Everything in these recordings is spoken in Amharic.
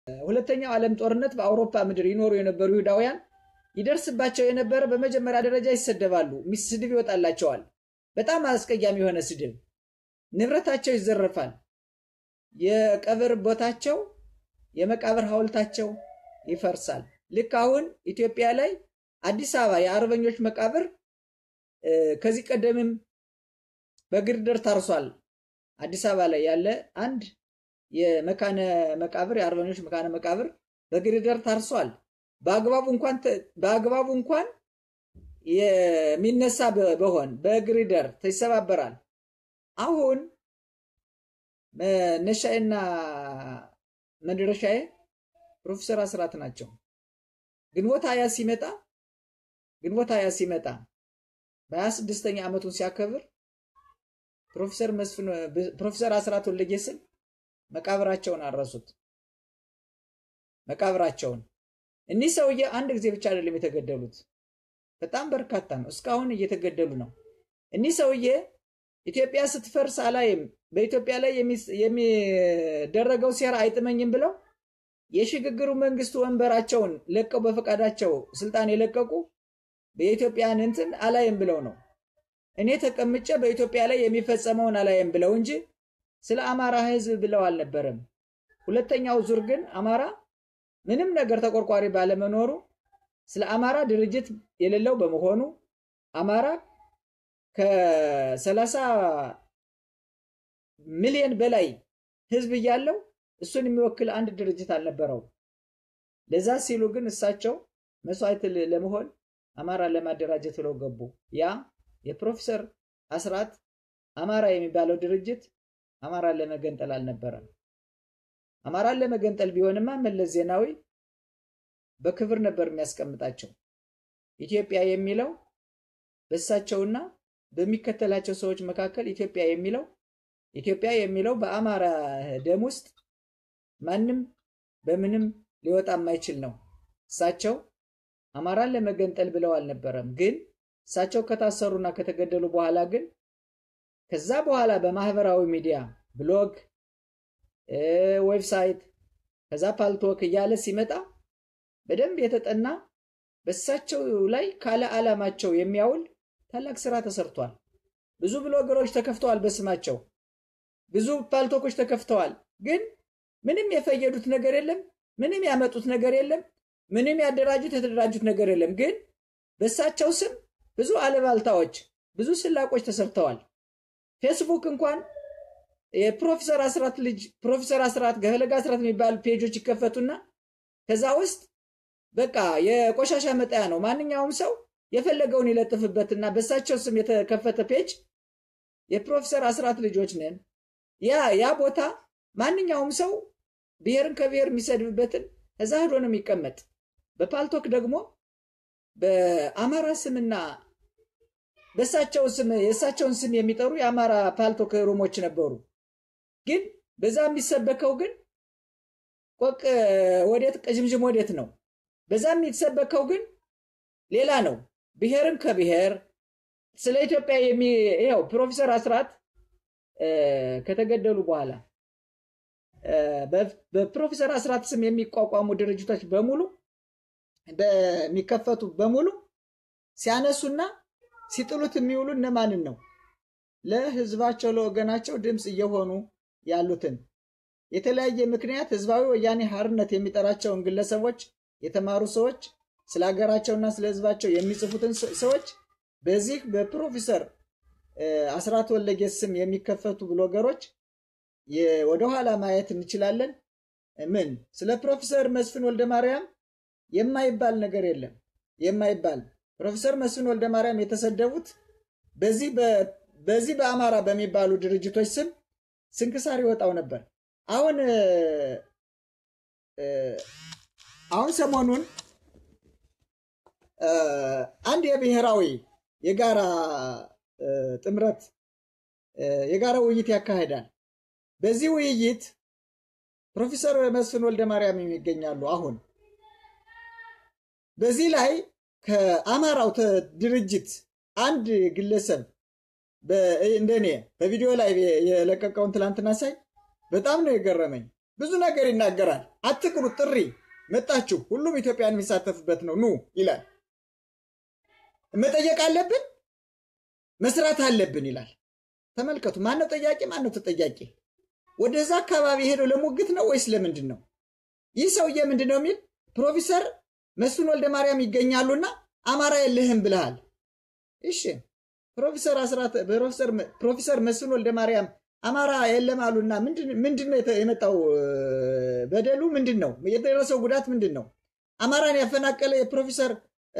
ሁለተኛው ዓለም ጦርነት በአውሮፓ ምድር ይኖሩ የነበሩ ይሁዳውያን ይደርስባቸው የነበረ በመጀመሪያ ደረጃ ይሰደባሉ፣ ስድብ ይወጣላቸዋል። በጣም አስቀያሚ የሆነ ስድብ፣ ንብረታቸው ይዘረፋል፣ የቀብር ቦታቸው የመቃብር ሐውልታቸው ይፈርሳል። ልክ አሁን ኢትዮጵያ ላይ አዲስ አበባ የአርበኞች መቃብር ከዚህ ቀደምም በግርድር ታርሷል። አዲስ አበባ ላይ ያለ አንድ የመካነ መቃብር የአርበኞች መካነ መቃብር በግርድር ታርሷል። በአግባቡ እንኳን በአግባቡ እንኳን የሚነሳ በሆን በግሪደር ይሰባበራል። አሁን መነሻዬና መድረሻዬ ፕሮፌሰር አስራት ናቸው። ግንቦት ሀያ ሲመጣ ግንቦት ሀያ ሲመጣ በሀያ ስድስተኛ ዓመቱን ሲያከብር ፕሮፌሰር መስፍን ፕሮፌሰር አስራት ወልደየስን መቃብራቸውን አረሱት። መቃብራቸውን እኒህ ሰውዬ አንድ ጊዜ ብቻ አይደለም የተገደሉት፣ በጣም በርካታ ነው። እስካሁን እየተገደሉ ነው። እኒህ ሰውዬ ኢትዮጵያ ስትፈርስ አላይም፣ በኢትዮጵያ ላይ የሚደረገው ሴራ አይጥመኝም ብለው የሽግግሩ መንግስት ወንበራቸውን ለቀው በፈቃዳቸው ስልጣን የለቀቁ የኢትዮጵያን እንትን አላይም ብለው ነው። እኔ ተቀምጬ በኢትዮጵያ ላይ የሚፈጸመውን አላይም ብለው እንጂ ስለ አማራ ሕዝብ ብለው አልነበረም። ሁለተኛው ዙር ግን አማራ ምንም ነገር ተቆርቋሪ ባለመኖሩ ስለ አማራ ድርጅት የሌለው በመሆኑ አማራ ከሰላሳ ሚሊዮን በላይ ሕዝብ እያለው እሱን የሚወክል አንድ ድርጅት አልነበረው። ለዛ ሲሉ ግን እሳቸው መስዋዕት ለመሆን አማራ ለማደራጀት ብለው ገቡ። ያ የፕሮፌሰር አስራት አማራ የሚባለው ድርጅት አማራን ለመገንጠል አልነበረም። አማራን ለመገንጠል ቢሆንማ መለስ ዜናዊ በክብር ነበር የሚያስቀምጣቸው። ኢትዮጵያ የሚለው በእሳቸውና በሚከተላቸው ሰዎች መካከል ኢትዮጵያ የሚለው ኢትዮጵያ የሚለው በአማራ ደም ውስጥ ማንም በምንም ሊወጣ የማይችል ነው። እሳቸው አማራን ለመገንጠል ብለው አልነበረም። ግን እሳቸው ከታሰሩና ከተገደሉ በኋላ ግን ከዛ በኋላ በማህበራዊ ሚዲያ ብሎግ፣ ዌብሳይት ከዛ ፓልቶክ እያለ ሲመጣ በደንብ የተጠና በእሳቸው ላይ ካለ ዓላማቸው የሚያውል ታላቅ ስራ ተሰርቷል። ብዙ ብሎገሮች ተከፍተዋል በስማቸው ብዙ ፓልቶኮች ተከፍተዋል። ግን ምንም የፈየዱት ነገር የለም። ምንም ያመጡት ነገር የለም። ምንም ያደራጁት የተደራጁት ነገር የለም። ግን በእሳቸው ስም ብዙ አለባልታዎች፣ ብዙ ስላቆች ተሰርተዋል። ፌስቡክ እንኳን የፕሮፌሰር አስራት ልጅ ፕሮፌሰር አስራት ገፈለጋ አስራት የሚባሉ ፔጆች ይከፈቱና ከዛ ውስጥ በቃ የቆሻሻ መጣያ ነው። ማንኛውም ሰው የፈለገውን ይለጥፍበትና በእሳቸው ስም የተከፈተ ፔጅ የፕሮፌሰር አስራት ልጆች ነን ያ ያ ቦታ ማንኛውም ሰው ብሔርን ከብሔር የሚሰድብበትን እዛ ሄዶ ነው የሚቀመጥ። በፓልቶክ ደግሞ በአማራ ስምና በእሳቸው ስም የእሳቸውን ስም የሚጠሩ የአማራ ፓልቶክ ሩሞች ነበሩ። ግን በዛ የሚሰበከው ግን ቆቅ ወዴት ቅዥምዥም ወዴት ነው። በዛ የሚሰበከው ግን ሌላ ነው። ብሔርን ከብሔር ስለ ኢትዮጵያ የሚ ይኸው ፕሮፌሰር አስራት ከተገደሉ በኋላ በፕሮፌሰር አስራት ስም የሚቋቋሙ ድርጅቶች በሙሉ በሚከፈቱ በሙሉ ሲያነሱና ሲጥሉት የሚውሉ እነማንን ነው? ለህዝባቸው ለወገናቸው ድምፅ እየሆኑ ያሉትን የተለያየ ምክንያት ህዝባዊ ወያኔ ሓርነት የሚጠራቸውን ግለሰቦች፣ የተማሩ ሰዎች፣ ስለ ሀገራቸውና ስለ ህዝባቸው የሚጽፉትን ሰዎች በዚህ በፕሮፌሰር አስራት ወልደየስ ስም የሚከፈቱ ብሎገሮች ወደኋላ ማየት እንችላለን። ምን ስለ ፕሮፌሰር መስፍን ወልደ ማርያም የማይባል ነገር የለም። የማይባል ፕሮፌሰር መስፍን ወልደ ማርያም የተሰደቡት በዚህ በአማራ በሚባሉ ድርጅቶች ስም ስንክሳር ይወጣው ነበር። አሁን አሁን ሰሞኑን አንድ የብሔራዊ የጋራ ጥምረት የጋራ ውይይት ያካሂዳል። በዚህ ውይይት ፕሮፌሰር መስፍን ወልደ ማርያም ይገኛሉ። አሁን በዚህ ላይ ከአማራው ድርጅት አንድ ግለሰብ እንደኔ በቪዲዮ ላይ የለቀቀውን ትላንትና ሳይ በጣም ነው የገረመኝ። ብዙ ነገር ይናገራል። አትቅሩ፣ ጥሪ መጣችሁ፣ ሁሉም ኢትዮጵያን የሚሳተፍበት ነው ኑ ይላል። መጠየቅ አለብን፣ መስራት አለብን ይላል። ተመልከቱ። ማነው ጠያቂ? ማነው ተጠያቂ? ወደዛ አካባቢ ሄደው ለሙግት ነው ወይስ ለምንድን ነው? ይህ ሰውዬ ምንድን ነው የሚል ፕሮፌሰር መስፍን ወልደ ማርያም ይገኛሉና አማራ የለህም ብለሃል። እሺ ፕሮፌሰር አስራት ፕሮፌሰር መስፍን ወልደ ማርያም አማራ የለም አሉና ምንድን ነው የመጣው በደሉ? ምንድን ነው የደረሰው ጉዳት ምንድን ነው? አማራን ያፈናቀለ የፕሮፌሰር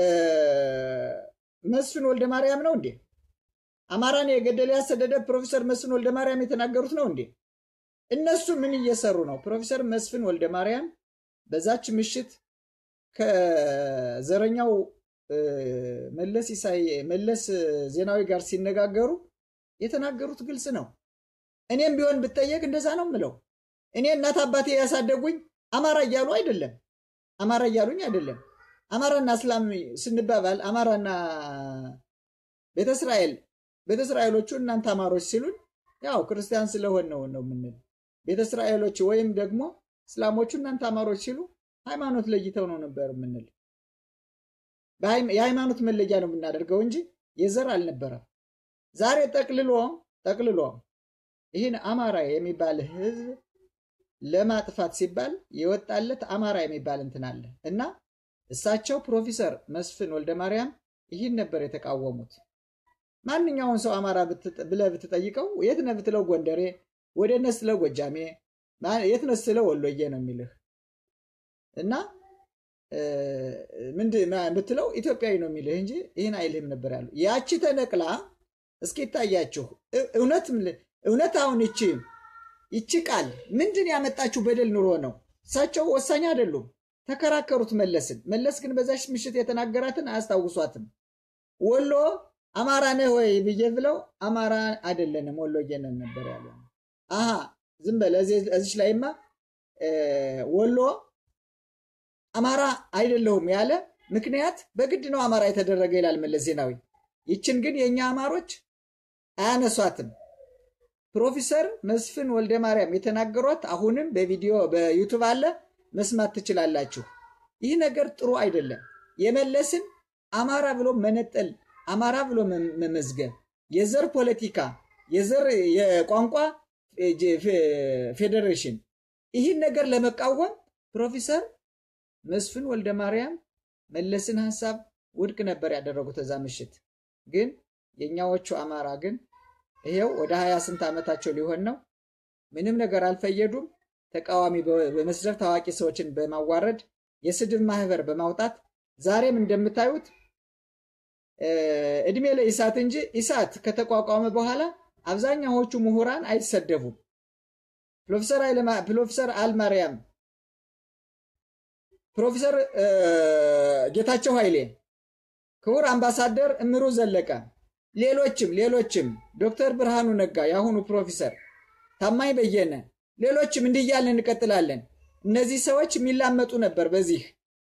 መስፍን ወልደ ማርያም ነው እንዴ? አማራን የገደለ ያሰደደ ፕሮፌሰር መስፍን ወልደ ማርያም የተናገሩት ነው እንዴ? እነሱ ምን እየሰሩ ነው? ፕሮፌሰር መስፍን ወልደ ማርያም በዛች ምሽት ከዘረኛው መለስ ኢሳይ መለስ ዜናዊ ጋር ሲነጋገሩ የተናገሩት ግልጽ ነው። እኔም ቢሆን ብጠየቅ እንደዛ ነው ምለው። እኔ እናት አባቴ ያሳደጉኝ አማራ እያሉ አይደለም፣ አማራ እያሉኝ አይደለም። አማራና እስላም ስንባባል አማራና ቤተ እስራኤል ቤተ እስራኤሎቹ እናንተ አማሮች ሲሉን ያው ክርስቲያን ስለሆን ነው ነው የምንል። ቤተ እስራኤሎች ወይም ደግሞ እስላሞቹ እናንተ አማሮች ሲሉ ሃይማኖት ለይተው ነው ነበር የምንል። የሃይማኖት መለያ ነው የምናደርገው እንጂ የዘር አልነበረም። ዛሬ ጠቅልሎ ጠቅልሎ ይህን አማራ የሚባል ህዝብ ለማጥፋት ሲባል የወጣለት አማራ የሚባል እንትን አለ እና እሳቸው ፕሮፌሰር መስፍን ወልደ ማርያም ይህን ነበር የተቃወሙት። ማንኛውን ሰው አማራ ብለህ ብትጠይቀው የት ነህ ብትለው ጎንደሬ፣ ወደ ነህ ስትለው ጎጃሜ፣ የት ነህ ስትለው ወሎዬ ነው የሚልህ እና ምንድን ብትለው ኢትዮጵያዊ ነው የሚልህ እንጂ ይህን አይልህም ነበር ያሉ። ያቺ ተነቅላ እስኪ ይታያችሁ እውነት እውነት አሁን ይቺ ይቺ ቃል ምንድን ያመጣችሁ በደል ኑሮ ነው። እሳቸው ወሳኝ አይደሉም። ተከራከሩት መለስን። መለስ ግን በዛች ምሽት የተናገራትን አያስታውሷትም። ወሎ አማራ ነህ ወይ ብዬ ብለው አማራ አይደለንም ወሎዬ ነን ነበር ያለ። አሀ ዝም በል እዚች ላይማ ወሎ አማራ አይደለሁም ያለ ምክንያት በግድ ነው አማራ የተደረገ ይላል መለስ ዜናዊ። ይችን ግን የእኛ አማሮች አያነሷትም። ፕሮፌሰር መስፍን ወልደ ማርያም የተናገሯት አሁንም በቪዲዮ በዩቱብ አለ፣ መስማት ትችላላችሁ። ይህ ነገር ጥሩ አይደለም። የመለስን አማራ ብሎ መነጠል፣ አማራ ብሎ መመዝገብ፣ የዘር ፖለቲካ፣ የዘር የቋንቋ ፌዴሬሽን፣ ይህን ነገር ለመቃወም ፕሮፌሰር መስፍን ወልደ ማርያም መለስን ሀሳብ ውድቅ ነበር ያደረጉት እዛ ምሽት። ግን የእኛዎቹ አማራ ግን ይሄው ወደ ሀያ ስንት ዓመታቸው ሊሆን ነው። ምንም ነገር አልፈየዱም። ተቃዋሚ በመስደብ ታዋቂ ሰዎችን በማዋረድ የስድብ ማህበር በማውጣት ዛሬም እንደምታዩት እድሜ ለኢሳት እንጂ ኢሳት ከተቋቋመ በኋላ አብዛኛዎቹ ምሁራን አይሰደቡም። ፕሮፌሰር አልማርያም፣ ፕሮፌሰር ጌታቸው ኃይሌ፣ ክቡር አምባሳደር እምሩ ዘለቀ ሌሎችም ሌሎችም ዶክተር ብርሃኑ ነጋ የአሁኑ ፕሮፌሰር ታማኝ በየነ ሌሎችም እንዲህ እያልን እንቀጥላለን። እነዚህ ሰዎች የሚላመጡ ነበር። በዚህ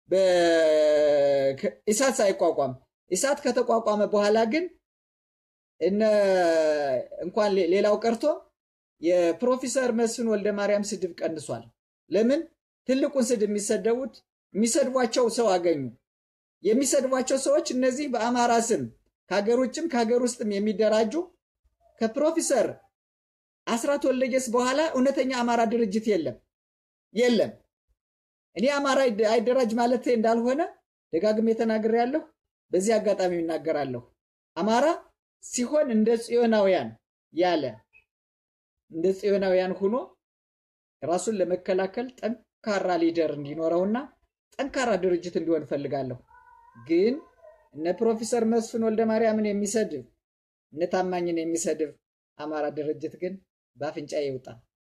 ኢሳት ሳይቋቋም ኢሳት ከተቋቋመ በኋላ ግን እነ እንኳን ሌላው ቀርቶ የፕሮፌሰር መስፍን ወልደ ማርያም ስድብ ቀንሷል። ለምን? ትልቁን ስድብ የሚሰደቡት የሚሰድቧቸው ሰው አገኙ። የሚሰድቧቸው ሰዎች እነዚህ በአማራ ስም ከሀገር ውጭም ከሀገር ውስጥም የሚደራጁ ከፕሮፌሰር አስራት ወልደየስ በኋላ እውነተኛ አማራ ድርጅት የለም የለም። እኔ አማራ አይደራጅ ማለት እንዳልሆነ ደጋግሜ ተናግሬያለሁ። በዚህ አጋጣሚ እናገራለሁ። አማራ ሲሆን እንደ ጽዮናውያን ያለ እንደ ጽዮናውያን ሆኖ ራሱን ለመከላከል ጠንካራ ሊደር እንዲኖረውና ጠንካራ ድርጅት እንዲሆን እፈልጋለሁ ግን እነ ፕሮፌሰር መስፍን ወልደ ማርያምን የሚሰድብ እነ ታማኝን የሚሰድብ አማራ ድርጅት ግን በአፍንጫ ይውጣ።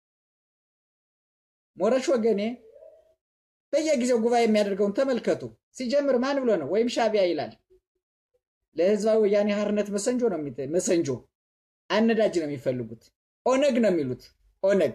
ሞረሽ ወገኔ በየጊዜው ጉባኤ የሚያደርገውን ተመልከቱ። ሲጀምር ማን ብሎ ነው? ወይም ሻቢያ ይላል። ለህዝባዊ ወያኔ ሓርነት መሰንጆ ነው መሰንጆ አነዳጅ ነው የሚፈልጉት። ኦነግ ነው የሚሉት። ኦነግ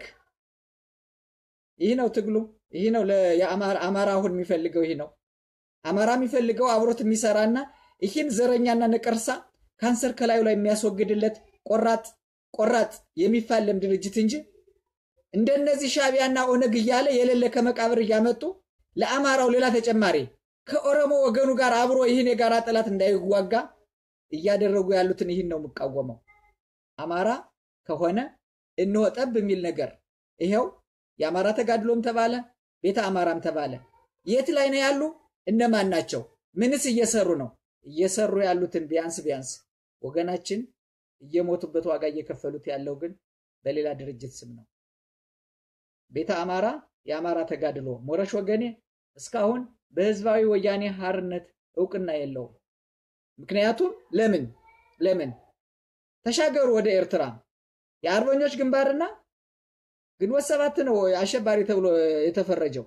ይህ ነው ትግሉ። ይህ ነው አማራ አሁን የሚፈልገው ይህ ነው። አማራ የሚፈልገው አብሮት የሚሰራና ይህን ዘረኛና ነቀርሳ ካንሰር ከላዩ ላይ የሚያስወግድለት ቆራጥ ቆራጥ የሚፋለም ድርጅት እንጂ እንደነዚህ ሻቢያና ኦነግ እያለ የሌለ ከመቃብር እያመጡ ለአማራው ሌላ ተጨማሪ ከኦሮሞ ወገኑ ጋር አብሮ ይህን የጋራ ጠላት እንዳይዋጋ እያደረጉ ያሉትን ይህን ነው የምቃወመው። አማራ ከሆነ እንሆ ጠብ የሚል ነገር ይኸው የአማራ ተጋድሎም ተባለ፣ ቤተ አማራም ተባለ። የት ላይ ነው ያሉ? እነማን ናቸው? ምንስ እየሰሩ ነው? እየሰሩ ያሉትን ቢያንስ ቢያንስ ወገናችን እየሞቱበት ዋጋ እየከፈሉት ያለው ግን በሌላ ድርጅት ስም ነው። ቤተ አማራ የአማራ ተጋድሎ ሞረሽ ወገኔ እስካሁን በህዝባዊ ወያኔ ሀርነት እውቅና የለውም። ምክንያቱም ለምን ለምን ተሻገሩ ወደ ኤርትራ የአርበኞች ግንባርና ግንቦት ሰባት ነው አሸባሪ ተብሎ የተፈረጀው።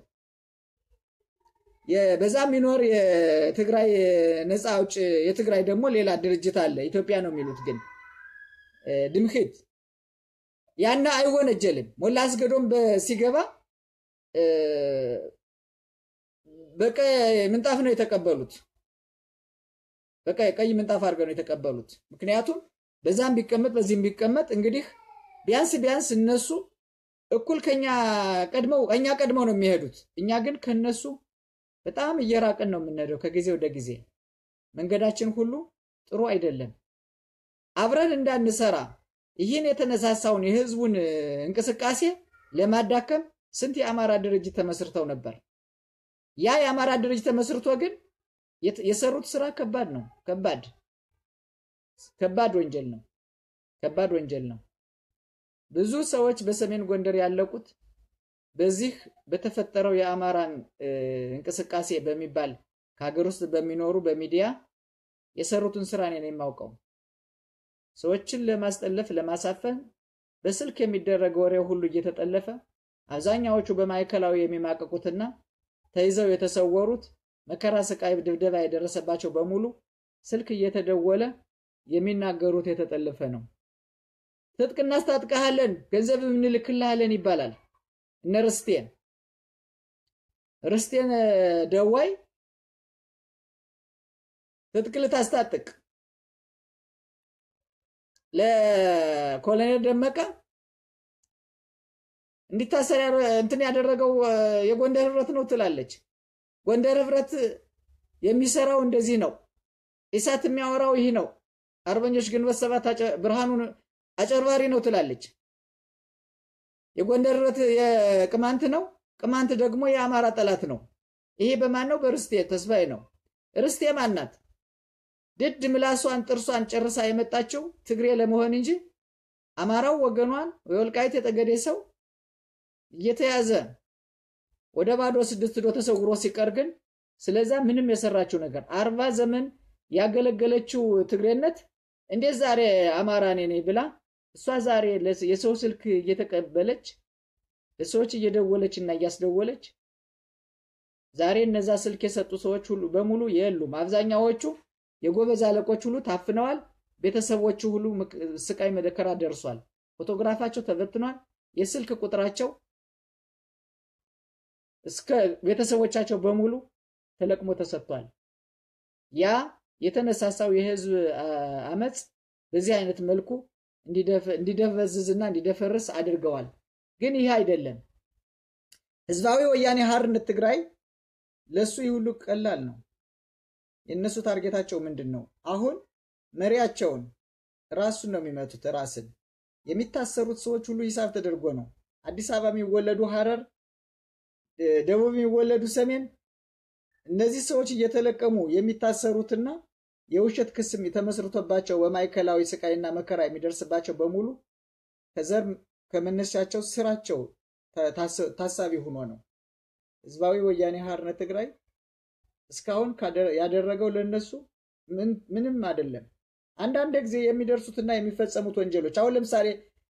በዛ የሚኖር የትግራይ ነፃ አውጭ የትግራይ ደግሞ ሌላ ድርጅት አለ። ኢትዮጵያ ነው የሚሉት ግን ድምክት ያና አይወነጀልም። ሞላ አስገዶም ሲገባ በቀይ ምንጣፍ ነው የተቀበሉት። በቀይ ቀይ ምንጣፍ አድርገው ነው የተቀበሉት። ምክንያቱም በዛም ቢቀመጥ በዚህም ቢቀመጥ እንግዲህ ቢያንስ ቢያንስ እነሱ እኩል ከኛ ቀድመው እኛ ቀድመው ነው የሚሄዱት። እኛ ግን ከነሱ በጣም እየራቅን ነው የምንሄደው ከጊዜ ወደ ጊዜ። መንገዳችን ሁሉ ጥሩ አይደለም። አብረን እንዳንሰራ ይህን የተነሳሳውን የህዝቡን እንቅስቃሴ ለማዳከም ስንት የአማራ ድርጅት ተመስርተው ነበር። ያ የአማራ ድርጅት ተመስርቶ ግን የሰሩት ስራ ከባድ ነው። ከባድ ከባድ ወንጀል ነው። ከባድ ወንጀል ነው። ብዙ ሰዎች በሰሜን ጎንደር ያለቁት በዚህ በተፈጠረው የአማራን እንቅስቃሴ በሚባል ከሀገር ውስጥ በሚኖሩ በሚዲያ የሰሩትን ስራ እኔ ነው የማውቀው። ሰዎችን ለማስጠለፍ ለማሳፈን በስልክ የሚደረግ ወሬ ሁሉ እየተጠለፈ አብዛኛዎቹ በማዕከላዊ የሚማቀቁትና ተይዘው የተሰወሩት መከራ፣ ስቃይ፣ ድብደባ የደረሰባቸው በሙሉ ስልክ እየተደወለ የሚናገሩት የተጠለፈ ነው። ትጥቅ እናስታጥቀሃለን፣ ገንዘብ እንልክልሃለን ይባላል። እነ ርስቴን ርስቴን ደዋይ ትጥቅ ልታስታጥቅ ለኮሎኔል ደመቀ እንዲታሰር እንትን ያደረገው የጎንደር ህብረት ነው ትላለች። ጎንደር ህብረት የሚሰራው እንደዚህ ነው። ኢሳት የሚያወራው ይህ ነው። አርበኞች ግንቦት ሰባት ብርሃኑ አጨርባሪ ነው ትላለች። የጎንደር ህብረት የቅማንት ነው። ቅማንት ደግሞ የአማራ ጠላት ነው። ይሄ በማን ነው? በርስቴ ተስፋዬ ነው። ርስቴ ማናት? ድድ ምላሷን ጥርሷን ጨርሳ የመጣችው ትግሬ ለመሆን እንጂ አማራው ወገኗን የወልቃይት የጠገዴ ሰው እየተያዘ ወደ ባዶ ስድስት ዶ ተሰውሮ ሲቀር ግን ስለዛ ምንም የሰራችው ነገር አርባ ዘመን ያገለገለችው ትግሬነት እንዴት ዛሬ አማራ እኔ ነኝ ብላ እሷ ዛሬ የሰው ስልክ እየተቀበለች ለሰዎች እየደወለች እና እያስደወለች ዛሬ እነዛ ስልክ የሰጡ ሰዎች ሁሉ በሙሉ የሉም። አብዛኛዎቹ የጎበዝ አለቆች ሁሉ ታፍነዋል። ቤተሰቦቹ ሁሉ ስቃይ መደከራ ደርሷል። ፎቶግራፋቸው ተበትኗል። የስልክ ቁጥራቸው እስከ ቤተሰቦቻቸው በሙሉ ተለቅሞ ተሰጥቷል። ያ የተነሳሳው የህዝብ አመፅ በዚህ አይነት መልኩ እንዲደበዝዝና እንዲደፈርስ አድርገዋል። ግን ይህ አይደለም። ህዝባዊ ወያኔ ሓርነት ትግራይ ለሱ ይህ ሁሉ ቀላል ነው። የእነሱ ታርጌታቸው ምንድን ነው? አሁን መሪያቸውን ራሱን ነው የሚመቱት። ራስን የሚታሰሩት ሰዎች ሁሉ ሂሳብ ተደርጎ ነው። አዲስ አበባ የሚወለዱ ሐረር፣ ደቡብ የሚወለዱ ሰሜን፣ እነዚህ ሰዎች እየተለቀሙ የሚታሰሩትና የውሸት ክስም ተመስርቶባቸው በማዕከላዊ ስቃይና መከራ የሚደርስባቸው በሙሉ ከዘር ከመነሻቸው ስራቸው ታሳቢ ሆኖ ነው። ህዝባዊ ወያኔ ሓርነት ትግራይ እስካሁን ያደረገው ለነሱ ምንም አይደለም። አንዳንድ ጊዜ የሚደርሱትና የሚፈጸሙት ወንጀሎች አሁን ለምሳሌ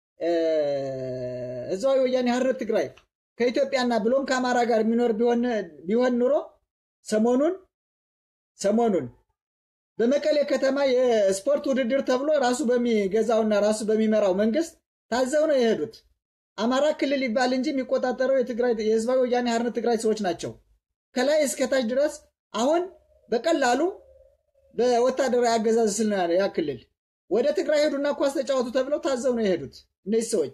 ህዝባዊ ወያኔ ሓርነት ትግራይ ከኢትዮጵያና ብሎም ከአማራ ጋር የሚኖር ቢሆን ኑሮ ሰሞኑን ሰሞኑን በመቀሌ ከተማ የስፖርት ውድድር ተብሎ ራሱ በሚገዛውና ራሱ በሚመራው መንግስት ታዘው ነው የሄዱት። አማራ ክልል ይባል እንጂ የሚቆጣጠረው የህዝባዊ ወያኔ ሓርነት ትግራይ ሰዎች ናቸው። ከላይ እስከታች ድረስ አሁን በቀላሉ በወታደራዊ አገዛዝ ስል ያ ክልል ወደ ትግራይ ሄዱና ኳስ ተጫወቱ ተብለው ታዘው ነው የሄዱት እነዚህ ሰዎች።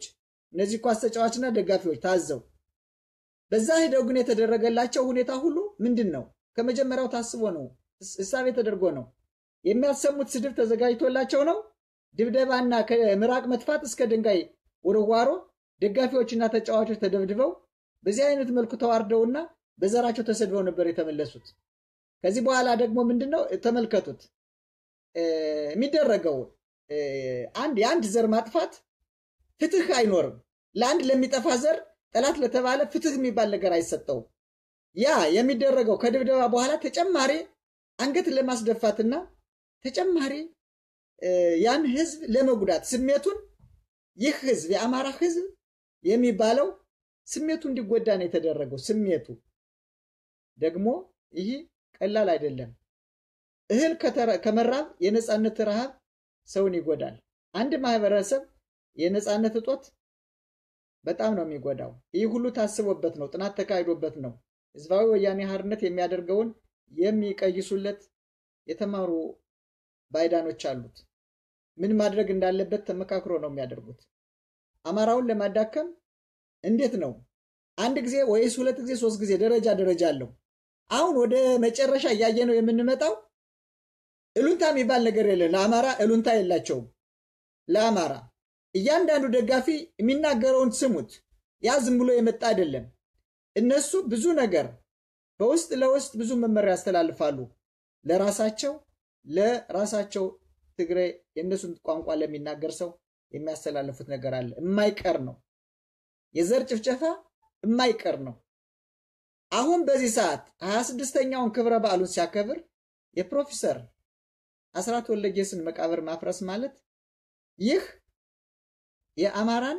እነዚህ ኳስ ተጫዋችና ደጋፊዎች ታዘው በዛ ሄደው ግን የተደረገላቸው ሁኔታ ሁሉ ምንድን ነው? ከመጀመሪያው ታስቦ ነው፣ እሳቤ ተደርጎ ነው። የሚያሰሙት ስድብ ተዘጋጅቶላቸው ነው። ድብደባና ከምራቅ መጥፋት እስከ ድንጋይ ውርዋሮ፣ ደጋፊዎችና ተጫዋቾች ተደብድበው በዚህ አይነት መልኩ ተዋርደውና በዘራቸው ተሰድበው ነበር የተመለሱት። ከዚህ በኋላ ደግሞ ምንድን ነው ተመልከቱት የሚደረገው አንድ የአንድ ዘር ማጥፋት ፍትህ አይኖርም። ለአንድ ለሚጠፋ ዘር ጠላት ለተባለ ፍትህ የሚባል ነገር አይሰጠውም። ያ የሚደረገው ከድብደባ በኋላ ተጨማሪ አንገት ለማስደፋትና ተጨማሪ ያን ህዝብ ለመጉዳት ስሜቱን ይህ ህዝብ የአማራ ህዝብ የሚባለው ስሜቱ እንዲጎዳ ነው የተደረገው። ስሜቱ ደግሞ ይህ ቀላል አይደለም። እህል ከመራብ የነፃነት ረሃብ ሰውን ይጎዳል። አንድ ማህበረሰብ የነፃነት እጦት በጣም ነው የሚጎዳው። ይህ ሁሉ ታስቦበት ነው፣ ጥናት ተካሂዶበት ነው። ህዝባዊ ወያኔ ሓርነት የሚያደርገውን የሚቀይሱለት የተማሩ ባይዳኖች አሉት። ምን ማድረግ እንዳለበት ተመካክሮ ነው የሚያደርጉት። አማራውን ለማዳከም እንዴት ነው አንድ ጊዜ ወይስ ሁለት ጊዜ ሶስት ጊዜ ደረጃ ደረጃ አለው። አሁን ወደ መጨረሻ እያየ ነው የምንመጣው። እሉንታ የሚባል ነገር የለም። ለአማራ እሉንታ የላቸውም። ለአማራ እያንዳንዱ ደጋፊ የሚናገረውን ስሙት። ያ ዝም ብሎ የመጣ አይደለም። እነሱ ብዙ ነገር በውስጥ ለውስጥ ብዙ መመሪያ ያስተላልፋሉ። ለራሳቸው ለራሳቸው ትግሬ የእነሱን ቋንቋ ለሚናገር ሰው የሚያስተላልፉት ነገር አለ። የማይቀር ነው። የዘር ጭፍጨፋ የማይቀር ነው። አሁን በዚህ ሰዓት ሀያ ስድስተኛውን ክብረ በዓሉን ሲያከብር የፕሮፌሰር አስራት ወልደየስን መቃብር ማፍረስ ማለት ይህ የአማራን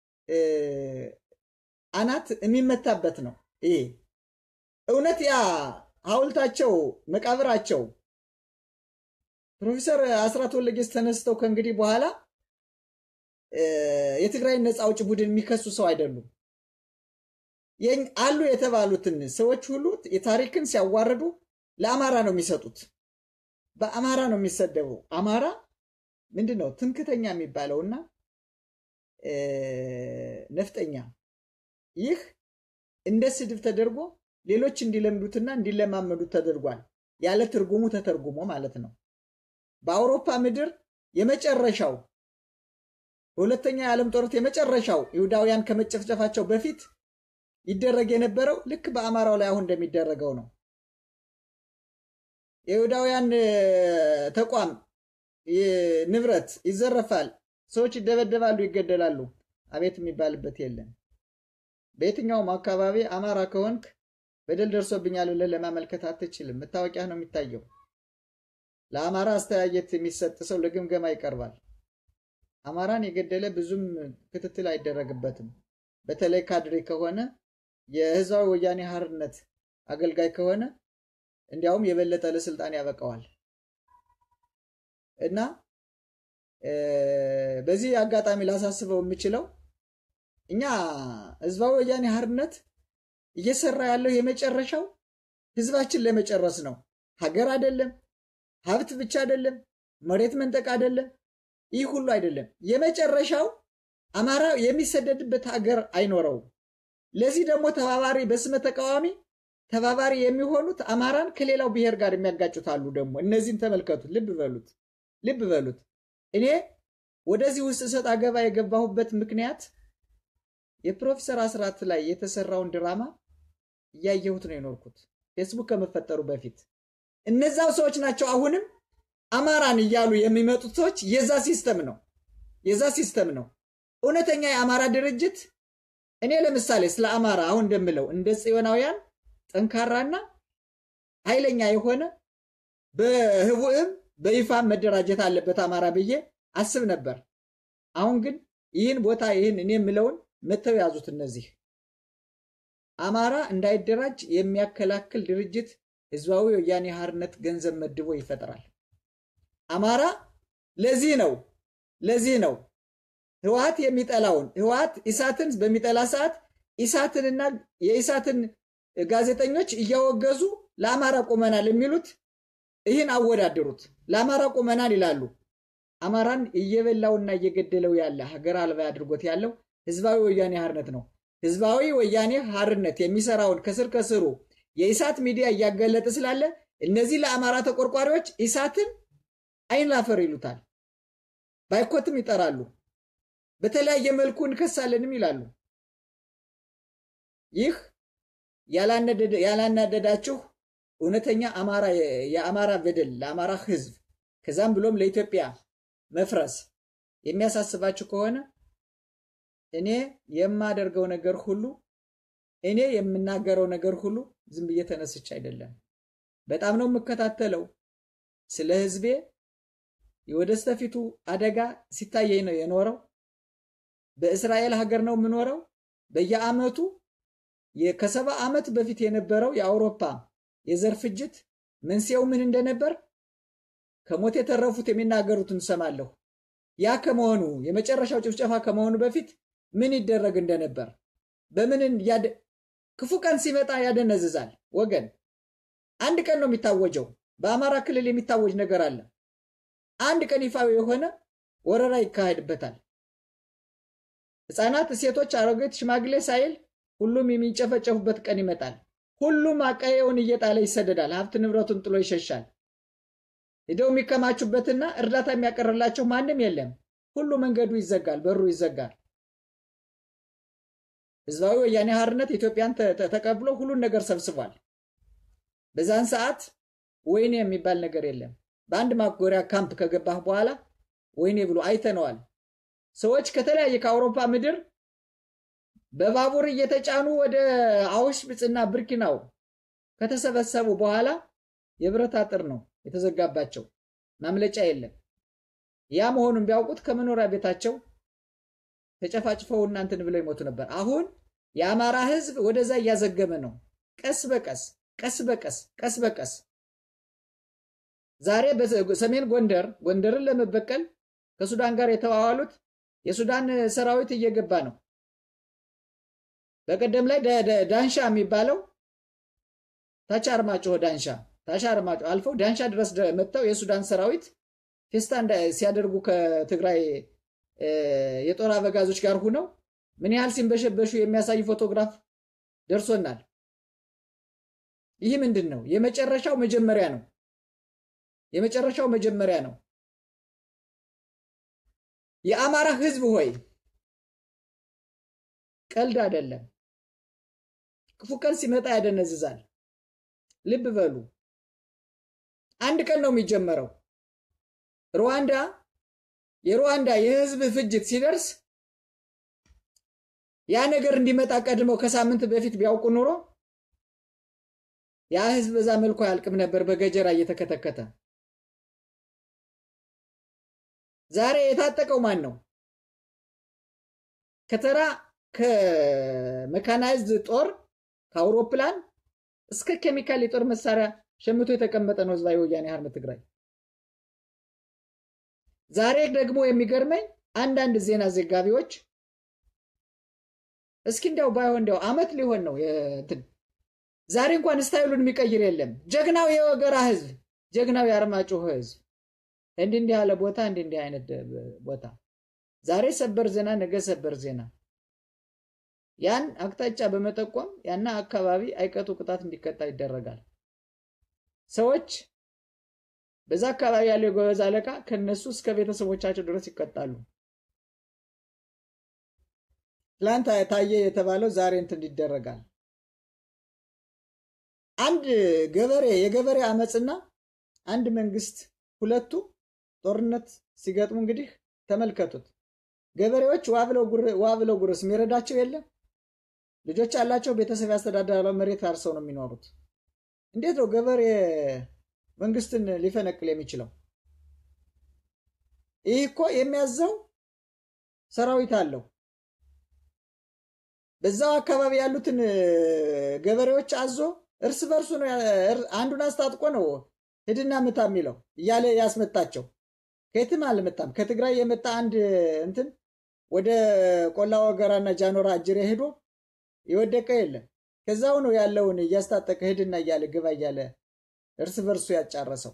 አናት የሚመታበት ነው። ይሄ እውነት ያ ሐውልታቸው መቃብራቸው ፕሮፌሰር አስራት ወልደየስ ተነስተው ከእንግዲህ በኋላ የትግራይን ነፃ አውጭ ቡድን የሚከሱ ሰው አይደሉም። አሉ የተባሉትን ሰዎች ሁሉ የታሪክን ሲያዋርዱ ለአማራ ነው የሚሰጡት። በአማራ ነው የሚሰደቡ። አማራ ምንድን ነው ትምክተኛ የሚባለውና ነፍጠኛ፣ ይህ እንደ ስድብ ተደርጎ ሌሎች እንዲለምዱትና እንዲለማመዱት ተደርጓል። ያለ ትርጉሙ ተተርጉሞ ማለት ነው። በአውሮፓ ምድር የመጨረሻው በሁለተኛ የዓለም ጦርነት የመጨረሻው ይሁዳውያን ከመጨፍጨፋቸው በፊት ይደረግ የነበረው ልክ በአማራው ላይ አሁን እንደሚደረገው ነው። የይሁዳውያን ተቋም ንብረት ይዘረፋል፣ ሰዎች ይደበደባሉ፣ ይገደላሉ። አቤት የሚባልበት የለም። በየትኛውም አካባቢ አማራ ከሆንክ በደል ደርሶብኛል ብለህ ለማመልከት አትችልም። መታወቂያ ነው የሚታየው። ለአማራ አስተያየት የሚሰጥ ሰው ለግምገማ ይቀርባል። አማራን የገደለ ብዙም ክትትል አይደረግበትም። በተለይ ካድሬ ከሆነ የህዝባዊ ወያኔ ሓርነት አገልጋይ ከሆነ እንዲያውም የበለጠ ለስልጣን ያበቃዋል። እና በዚህ አጋጣሚ ላሳስበው የምችለው እኛ ህዝባዊ ወያኔ ሓርነት እየሰራ ያለው የመጨረሻው ህዝባችን ለመጨረስ ነው። ሀገር አይደለም፣ ሀብት ብቻ አይደለም፣ መሬት መንጠቅ አይደለም፣ ይህ ሁሉ አይደለም። የመጨረሻው አማራ የሚሰደድበት ሀገር አይኖረውም። ለዚህ ደግሞ ተባባሪ በስመ ተቃዋሚ ተባባሪ የሚሆኑት አማራን ከሌላው ብሔር ጋር የሚያጋጩት አሉ። ደግሞ እነዚህን ተመልከቱት፣ ልብ በሉት፣ ልብ በሉት። እኔ ወደዚህ ውስጥ እሰጥ አገባ የገባሁበት ምክንያት የፕሮፌሰር አስራት ላይ የተሰራውን ድራማ እያየሁት ነው የኖርኩት ፌስቡክ ከመፈጠሩ በፊት። እነዛው ሰዎች ናቸው አሁንም አማራን እያሉ የሚመጡት ሰዎች የዛ ሲስተም ነው የዛ ሲስተም ነው። እውነተኛ የአማራ ድርጅት እኔ ለምሳሌ ስለ አማራ አሁን እንደምለው እንደ ጽዮናውያን ጠንካራና ኃይለኛ የሆነ በህቡዕም በይፋም መደራጀት አለበት አማራ ብዬ አስብ ነበር። አሁን ግን ይህን ቦታ ይህን እኔ የምለውን መተው ያዙት። እነዚህ አማራ እንዳይደራጅ የሚያከላክል ድርጅት ህዝባዊ ወያኔ ሓርነት ገንዘብ መድቦ ይፈጥራል። አማራ ለዚህ ነው ለዚህ ነው ህወሓት የሚጠላውን ህወሓት ኢሳትን በሚጠላ ሰዓት ኢሳትንና የኢሳትን ጋዜጠኞች እያወገዙ ለአማራ ቆመናል የሚሉት ይህን አወዳደሩት። ለአማራ ቆመናል ይላሉ። አማራን እየበላውና እየገደለው ያለ ሀገር አልባ አድርጎት ያለው ህዝባዊ ወያኔ ሓርነት ነው። ህዝባዊ ወያኔ ሓርነት የሚሰራውን ከስር ከስሩ የኢሳት ሚዲያ እያገለጠ ስላለ እነዚህ ለአማራ ተቆርቋሪዎች ኢሳትን አይን ላፈር ይሉታል። ባይኮትም ይጠራሉ። በተለያየ መልኩ እንከሳለንም ይላሉ። ይህ ያላናደዳችሁ እውነተኛ አማራ የአማራ በደል ለአማራ ህዝብ ከዛም ብሎም ለኢትዮጵያ መፍረስ የሚያሳስባችሁ ከሆነ እኔ የማደርገው ነገር ሁሉ እኔ የምናገረው ነገር ሁሉ ዝም ብዬ ተነስቼ አይደለም። በጣም ነው የምከታተለው። ስለ ህዝቤ የወደስተፊቱ አደጋ ሲታየኝ ነው የኖረው። በእስራኤል ሀገር ነው የምኖረው። በየአመቱ ከሰባ ዓመት በፊት የነበረው የአውሮፓ የዘር ፍጅት መንስኤው ምን እንደነበር ከሞት የተረፉት የሚናገሩትን ሰማለሁ። ያ ከመሆኑ የመጨረሻው ጭፍጨፋ ከመሆኑ በፊት ምን ይደረግ እንደነበር በምን ክፉ ቀን ሲመጣ ያደነዝዛል። ወገን አንድ ቀን ነው የሚታወጀው። በአማራ ክልል የሚታወጅ ነገር አለ። አንድ ቀን ይፋዊ የሆነ ወረራ ይካሄድበታል። ሕፃናት፣ ሴቶች፣ አሮጌት፣ ሽማግሌ ሳይል ሁሉም የሚጨፈጨፉበት ቀን ይመጣል። ሁሉም አቀየውን እየጣለ ይሰደዳል። ሀብት ንብረቱን ጥሎ ይሸሻል። ሂደው የሚከማቹበትና እርዳታ የሚያቀርላቸው ማንም የለም። ሁሉ መንገዱ ይዘጋል፣ በሩ ይዘጋል። ህዝባዊ ወያኔ ሓርነት ኢትዮጵያን ተቀብሎ ሁሉን ነገር ሰብስቧል። በዛን ሰዓት ወይኔ የሚባል ነገር የለም። በአንድ ማጎሪያ ካምፕ ከገባህ በኋላ ወይኔ ብሎ አይተነዋል። ሰዎች ከተለያየ ከአውሮፓ ምድር በባቡር እየተጫኑ ወደ አውሽቢጽና ብርኪናው ከተሰበሰቡ በኋላ የብረት አጥር ነው የተዘጋባቸው፣ ማምለጫ የለም። ያ መሆኑን ቢያውቁት ከመኖሪያ ቤታቸው ተጨፋጭፈው እናንትን ብለው ይሞቱ ነበር። አሁን የአማራ ህዝብ ወደዛ እያዘገመ ነው። ቀስ በቀስ ቀስ በቀስ ቀስ በቀስ ዛሬ በሰሜን ጎንደር ጎንደርን ለመበቀል ከሱዳን ጋር የተዋዋሉት የሱዳን ሰራዊት እየገባ ነው። በቀደም ላይ ዳንሻ የሚባለው ታች አርማጭሆ ዳንሻ ታች አርማጭሆ አልፈው ዳንሻ ድረስ መጥተው የሱዳን ሰራዊት ፌስታ ሲያደርጉ ከትግራይ የጦር አበጋዞች ጋር ሁነው ምን ያህል ሲንበሸበሹ የሚያሳይ ፎቶግራፍ ደርሶናል። ይህ ምንድን ነው? የመጨረሻው መጀመሪያ ነው። የመጨረሻው መጀመሪያ ነው። የአማራ ህዝብ ሆይ ቀልድ አይደለም። ክፉ ቀን ሲመጣ ያደነዝዛል። ልብ በሉ። አንድ ቀን ነው የሚጀመረው። ሩዋንዳ የሩዋንዳ የህዝብ ፍጅት ሲደርስ ያ ነገር እንዲመጣ ቀድመው ከሳምንት በፊት ቢያውቁ ኑሮ ያ ህዝብ በዛ መልኩ አያልቅም ነበር በገጀራ እየተከተከተ። ዛሬ የታጠቀው ማን ነው? ከተራ ከመካናይዝድ ጦር ከአውሮፕላን እስከ ኬሚካል የጦር መሳሪያ ሸምቶ የተቀመጠ ነው ህዝባዊ ወያኔ ሓርነት ትግራይ። ዛሬ ደግሞ የሚገርመኝ አንዳንድ ዜና ዘጋቢዎች እስኪ እንዲያው ባይሆን እንዲያው አመት ሊሆን ነው እንትን ዛሬ እንኳን ስታይሉን የሚቀይር የለም። ጀግናው የወገራ ህዝብ፣ ጀግናው የአርማጭሆ ህዝብ እንዲህ እንዲህ ያለ ቦታ እንዲህ እንዲህ አይነት ቦታ ዛሬ ሰበር ዜና፣ ነገ ሰበር ዜና ያን አቅጣጫ በመጠቆም ያና አካባቢ አይቀጡ ቅጣት እንዲቀጣ ይደረጋል። ሰዎች በዛ አካባቢ ያለው የጎበዝ አለቃ ከነሱ እስከ ቤተሰቦቻቸው ድረስ ይቀጣሉ። ትላንት ታየ የተባለው ዛሬ እንትን ይደረጋል። አንድ ገበሬ የገበሬ አመፅና አንድ መንግስት ሁለቱ ጦርነት ሲገጥሙ እንግዲህ ተመልከቱት። ገበሬዎች ዋ ብለው ጉርስ የሚረዳቸው የለም። ልጆች ያላቸው ቤተሰብ ያስተዳደራለው መሬት አርሰው ነው የሚኖሩት። እንዴት ነው ገበሬ መንግስትን ሊፈነቅል የሚችለው? ይህ እኮ የሚያዘው ሰራዊት አለው። በዛው አካባቢ ያሉትን ገበሬዎች አዞ እርስ በርሱ ነው አንዱን አስታጥቆ ነው ሂድና ምታ የሚለው እያለ ያስመጣቸው። ከየትም አልመጣም። ከትግራይ የመጣ አንድ እንትን ወደ ቆላ ወገራና ጃኖራ አጅሬ ሄዶ የወደቀ የለም። ከዛው ነው ያለውን እያስታጠቀ ሂድና እያለ ግባ እያለ እርስ በርሱ ያጫረሰው።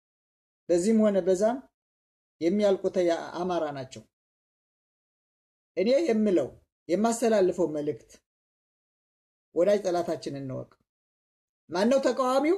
በዚህም ሆነ በዛም የሚያልቁት አማራ ናቸው። እኔ የምለው የማስተላልፈው መልእክት ወዳጅ ጠላታችን እንወቅ። ማነው ተቃዋሚው?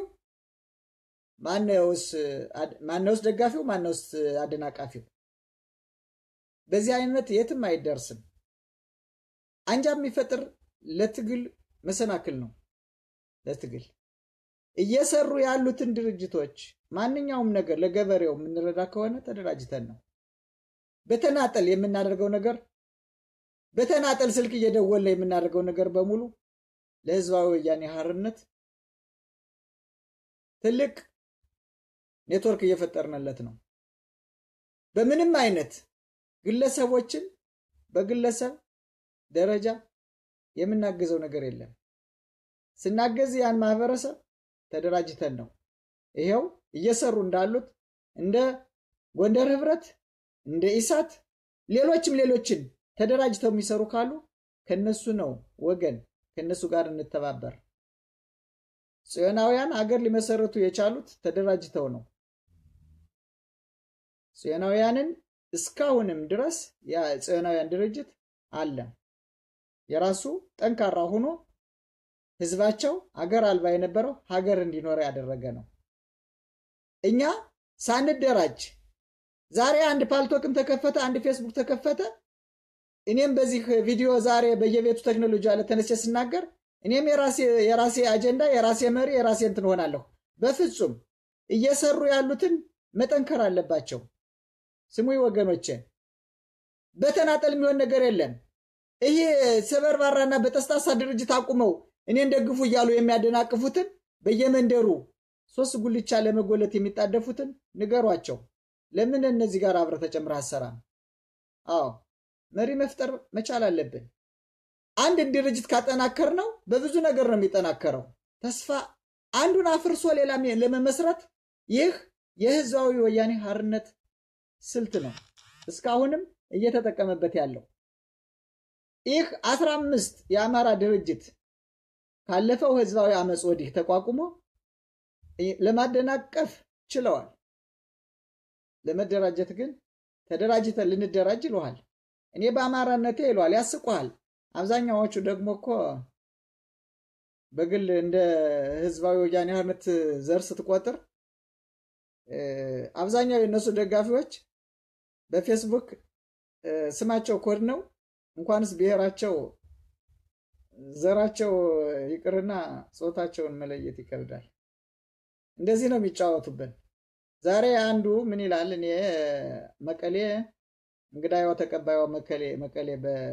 ማነውስ ደጋፊው? ማነውስ አደናቃፊው? በዚህ አይነት የትም አይደርስም። አንጃ የሚፈጥር ለትግል መሰናክል ነው። ለትግል እየሰሩ ያሉትን ድርጅቶች ማንኛውም ነገር ለገበሬው የምንረዳ ከሆነ ተደራጅተን ነው። በተናጠል የምናደርገው ነገር በተናጠል ስልክ እየደወለ የምናደርገው ነገር በሙሉ ለህዝባዊ ወያኔ ሓርነት ትልቅ ኔትወርክ እየፈጠርንለት ነው። በምንም አይነት ግለሰቦችን በግለሰብ ደረጃ የምናግዘው ነገር የለም። ስናገዝ ያን ማህበረሰብ ተደራጅተን ነው። ይሄው እየሰሩ እንዳሉት እንደ ጎንደር ህብረት፣ እንደ ኢሳት፣ ሌሎችም ሌሎችን ተደራጅተው የሚሰሩ ካሉ ከነሱ ነው ወገን፣ ከነሱ ጋር እንተባበር። ጽዮናውያን አገር ሊመሰረቱ የቻሉት ተደራጅተው ነው። ጽዮናውያንን እስካሁንም ድረስ የጽዮናውያን ድርጅት አለ። የራሱ ጠንካራ ሆኖ ህዝባቸው አገር አልባ የነበረው ሀገር እንዲኖር ያደረገ ነው። እኛ ሳንደራጅ ዛሬ አንድ ፓልቶክም ተከፈተ፣ አንድ ፌስቡክ ተከፈተ። እኔም በዚህ ቪዲዮ ዛሬ በየቤቱ ቴክኖሎጂ አለ ተነስቼ ስናገር እኔም የራሴ አጀንዳ፣ የራሴ መሪ፣ የራሴ እንትን ሆናለሁ። በፍጹም እየሰሩ ያሉትን መጠንከር አለባቸው። ስሙ ወገኖቼ፣ በተናጠል የሚሆን ነገር የለም። ይሄ ሰበርባራና በጠስጣሳ ድርጅት አቁመው እኔን ደግፉ እያሉ የሚያደናቅፉትን በየመንደሩ ሶስት ጉልቻ ለመጎለት የሚጣደፉትን ንገሯቸው። ለምን እነዚህ ጋር አብረ ተጨምረህ አሰራም? አዎ መሪ መፍጠር መቻል አለብን። አንድ ድርጅት ካጠናከር ነው በብዙ ነገር ነው የሚጠናከረው። ተስፋ አንዱን አፍርሶ ሌላ ለመመስረት ይህ የህዝባዊ ወያኔ ሓርነት ስልት ነው። እስካሁንም እየተጠቀመበት ያለው ይህ አስራ አምስት የአማራ ድርጅት ካለፈው ህዝባዊ አመፅ ወዲህ ተቋቁሞ ለማደናቀፍ ችለዋል። ለመደራጀት ግን ተደራጅተን ልንደራጅ ይለዋል። እኔ በአማራነቴ ይለዋል፣ ያስቁሃል። አብዛኛዎቹ ደግሞ እኮ በግል እንደ ህዝባዊ ወያኔ ሓርነት ዘር ስትቆጥር አብዛኛው የእነሱ ደጋፊዎች በፌስቡክ ስማቸው ኮድ ነው። እንኳንስ ብሔራቸው ዘራቸው ይቅርና ጾታቸውን መለየት ይከብዳል። እንደዚህ ነው የሚጫወቱብን። ዛሬ አንዱ ምን ይላል? እኔ መቀሌ እንግዳዋ ተቀባይዋ መቀሌ መቀሌ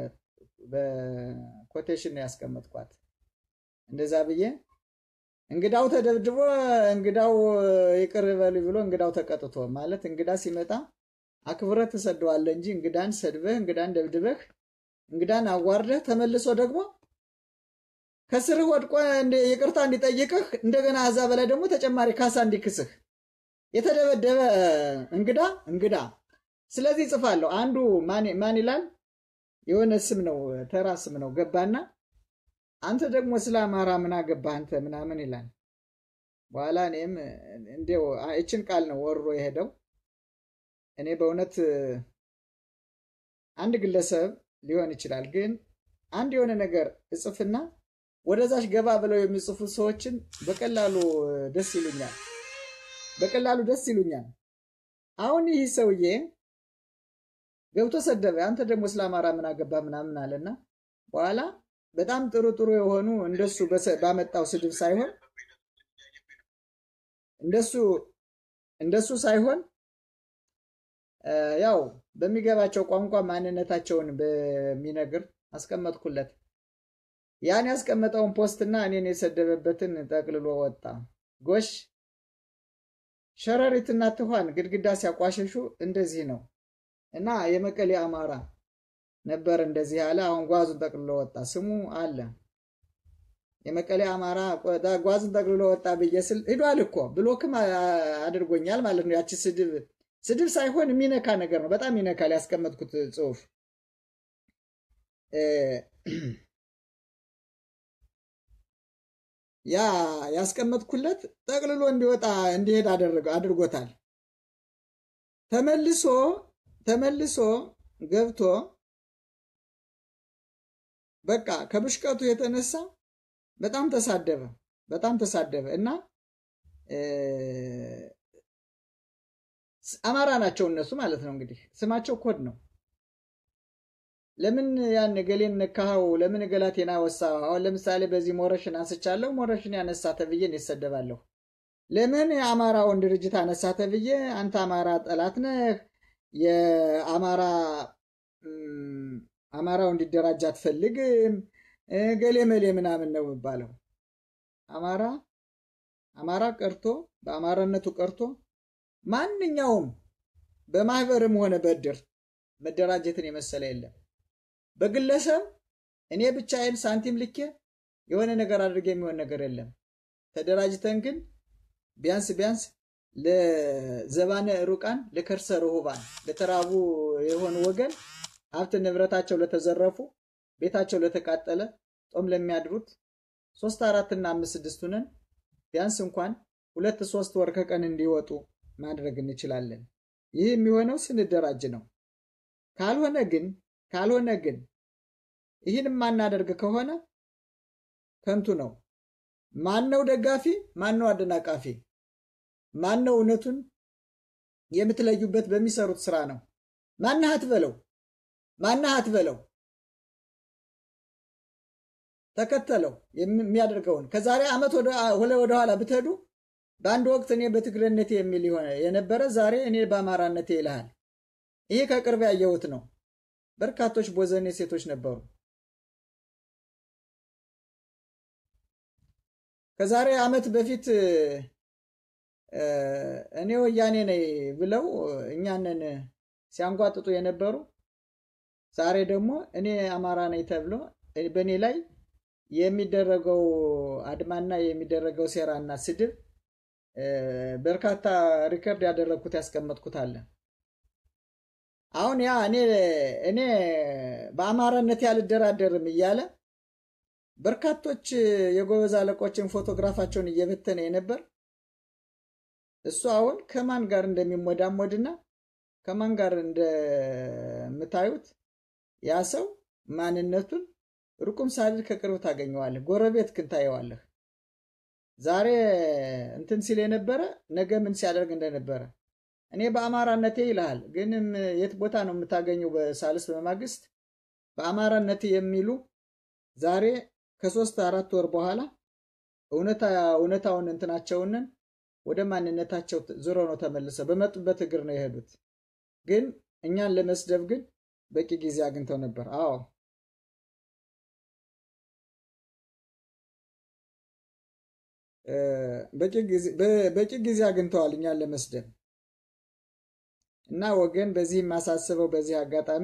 በኮቴሽን ነው ያስቀመጥኳት። እንደዛ ብዬ እንግዳው ተደብድቦ እንግዳው ይቅር በሉ ብሎ እንግዳው ተቀጥቶ ማለት እንግዳ ሲመጣ አክብረህ ትሰደዋለህ እንጂ እንግዳን ሰድበህ እንግዳን ደብድበህ እንግዳን አዋርደህ ተመልሶ ደግሞ ከስርህ ወድቆ ይቅርታ እንዲጠይቅህ እንደገና እዛ በላይ ደግሞ ተጨማሪ ካሳ እንዲክስህ የተደበደበ እንግዳ እንግዳ። ስለዚህ ጽፋለሁ። አንዱ ማን ይላል? የሆነ ስም ነው፣ ተራ ስም ነው። ገባና አንተ ደግሞ ስለ አማራ ምን አገባህ አንተ ምናምን ይላል። በኋላ እኔም እንዲያው ይችን ቃል ነው ወሮ የሄደው። እኔ በእውነት አንድ ግለሰብ ሊሆን ይችላል፣ ግን አንድ የሆነ ነገር እጽፍና ወደዛች ገባ ብለው የሚጽፉ ሰዎችን በቀላሉ ደስ ይሉኛል፣ በቀላሉ ደስ ይሉኛል። አሁን ይህ ሰውዬ ገብቶ ሰደበ። አንተ ደግሞ ስለ አማራ ምን አገባ ምናምን አለና በኋላ በጣም ጥሩ ጥሩ የሆኑ እንደሱ ባመጣው ስድብ ሳይሆን እንደሱ እንደሱ ሳይሆን ያው በሚገባቸው ቋንቋ ማንነታቸውን በሚነግር አስቀመጥኩለት። ያን ያስቀመጠውን ፖስትና እኔን የሰደበበትን ጠቅልሎ ወጣ። ጎሽ ሸረሪትና ትኋን ግድግዳ ሲያቋሸሹ እንደዚህ ነው እና የመቀሌ አማራ ነበር እንደዚህ ያለ። አሁን ጓዙን ጠቅልሎ ወጣ። ስሙ አለ የመቀሌ አማራ ጓዙን ጠቅልሎ ወጣ ብዬ ስል ሂዷል እኮ ብሎክም አድርጎኛል ማለት ነው። ያቺ ስድብ ስድብ ሳይሆን የሚነካ ነገር ነው። በጣም ይነካል። ያስቀመጥኩት ጽሁፍ ያ ያስቀመጥኩለት ጠቅልሎ እንዲወጣ እንዲሄድ አድርጎታል። ተመልሶ ተመልሶ ገብቶ በቃ ከብሽቀቱ የተነሳ በጣም ተሳደበ፣ በጣም ተሳደበ እና አማራ ናቸው እነሱ ማለት ነው። እንግዲህ ስማቸው ኮድ ነው። ለምን ያን ገሌን ነካኸው? ለምን ገላቴና ወሳ? አሁን ለምሳሌ በዚህ ሞረሽን አንስቻለሁ። ሞረሽን ያነሳ ተብዬ ይሰደባለሁ። ለምን የአማራውን ድርጅት አነሳ ተብዬ አንተ አማራ ጠላት ነህ፣ የአማራ አማራው እንዲደራጅ አትፈልግም፣ ገሌ መሌ ምናምን ነው የሚባለው። አማራ አማራ ቀርቶ በአማራነቱ ቀርቶ ማንኛውም በማህበርም ሆነ በእድር መደራጀትን የመሰለ የለም። በግለሰብ እኔ ብቻዬን ሳንቲም ልኬ የሆነ ነገር አድርጌ የሚሆን ነገር የለም። ተደራጅተን ግን ቢያንስ ቢያንስ ለዘባነ ሩቃን ለከርሰ ርሁባን ለተራቡ የሆኑ ወገን ሀብት ንብረታቸው ለተዘረፉ ቤታቸው ለተቃጠለ ጦም ለሚያድሩት ሶስት አራትና አምስት ስድስት ሁነን ቢያንስ እንኳን ሁለት ሶስት ወር ከቀን እንዲወጡ ማድረግ እንችላለን። ይህ የሚሆነው ስንደራጅ ነው። ካልሆነ ግን ካልሆነ ግን ይህን የማናደርግ ከሆነ ከንቱ ነው። ማን ነው ደጋፊ? ማን ነው አደናቃፊ? ማን ነው እውነቱን የምትለዩበት በሚሰሩት ስራ ነው። ማነህ አትበለው፣ ማነህ አትበለው፣ ተከተለው የሚያደርገውን ከዛሬ ዓመት ወደኋላ ብትሄዱ በአንድ ወቅት እኔ በትግሬነቴ የሚል የነበረ ዛሬ እኔ በአማራነቴ ይልሃል። ይሄ ከቅርብ ያየሁት ነው። በርካቶች ቦዘኔ ሴቶች ነበሩ። ከዛሬ ዓመት በፊት እኔ ወያኔ ነኝ ብለው እኛንን ሲያንጓጥጡ የነበሩ ዛሬ ደግሞ እኔ አማራ ነኝ ተብሎ በእኔ ላይ የሚደረገው አድማና የሚደረገው ሴራና ስድብ በርካታ ሪከርድ ያደረግኩት ያስቀመጥኩት አለ። አሁን ያ እኔ እኔ በአማራነት ያልደራደርም እያለ በርካቶች የጎበዝ አለቆችን ፎቶግራፋቸውን እየበተነ የነበር እሱ አሁን ከማን ጋር እንደሚሞዳሞድና ከማን ጋር እንደምታዩት ያ ሰው ማንነቱን ሩቁም ሳልል ከቅርብ ታገኘዋለህ። ጎረቤት ክን ታየዋለህ። ዛሬ እንትን ሲል የነበረ ነገ ምን ሲያደርግ እንደነበረ እኔ በአማራነቴ ይልሃል። ግንም የት ቦታ ነው የምታገኘው? በሳልስ በማግስት በአማራነቴ የሚሉ ዛሬ ከሶስት አራት ወር በኋላ እውነታውን እንትናቸውንን ወደ ማንነታቸው ዞሮ ነው ተመልሰው በመጡበት እግር ነው የሄዱት። ግን እኛን ለመስደብ ግን በቂ ጊዜ አግኝተው ነበር። አዎ በቂ ጊዜ አግኝተዋል እኛን ለመስደብ እና ወገን በዚህ የማሳስበው በዚህ አጋጣሚ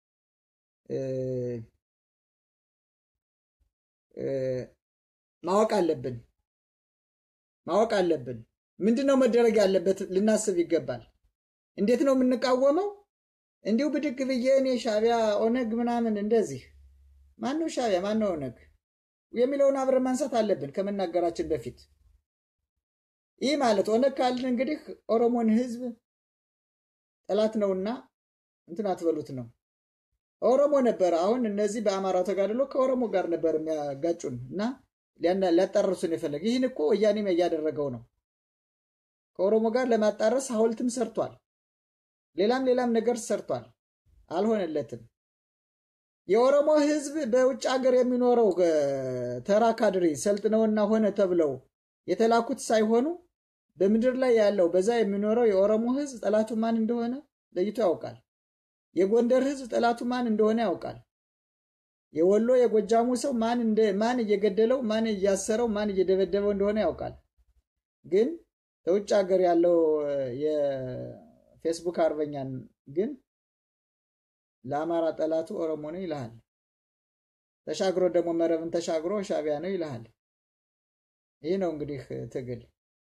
ማወቅ አለብን ማወቅ አለብን። ምንድን ነው መደረግ ያለበት ልናስብ ይገባል። እንዴት ነው የምንቃወመው? እንዲሁ ብድግ ብዬ እኔ ሻቢያ ኦነግ ምናምን እንደዚህ ማነው ሻቢያ ማነው ኦነግ የሚለውን አብረን ማንሳት አለብን ከመናገራችን በፊት። ይህ ማለት ኦነግ ካልን እንግዲህ ኦሮሞን ህዝብ ጠላት ነውና እንትን አትበሉት ነው። ኦሮሞ ነበረ። አሁን እነዚህ በአማራው ተጋድሎ ከኦሮሞ ጋር ነበር የሚያጋጩን እና ሊያጣረሱን የፈለገ ይህን እኮ ወያኔም እያደረገው ነው። ከኦሮሞ ጋር ለማጣረስ ሐውልትም ሰርቷል። ሌላም ሌላም ነገር ሰርቷል። አልሆነለትም። የኦሮሞ ህዝብ በውጭ ሀገር የሚኖረው ተራ ካድሬ ሰልጥነውና ሆነ ተብለው የተላኩት ሳይሆኑ በምድር ላይ ያለው በዛ የሚኖረው የኦሮሞ ህዝብ ጠላቱ ማን እንደሆነ ለይቶ ያውቃል። የጎንደር ህዝብ ጠላቱ ማን እንደሆነ ያውቃል። የወሎ የጎጃሙ ሰው ማን እንደ ማን እየገደለው ማን እያሰረው ማን እየደበደበው እንደሆነ ያውቃል። ግን ከውጭ ሀገር ያለው የፌስቡክ አርበኛን ግን ለአማራ ጠላቱ ኦሮሞ ነው ይልሃል። ተሻግሮ ደግሞ መረብን ተሻግሮ ሻቢያ ነው ይልሃል። ይህ ነው እንግዲህ ትግል።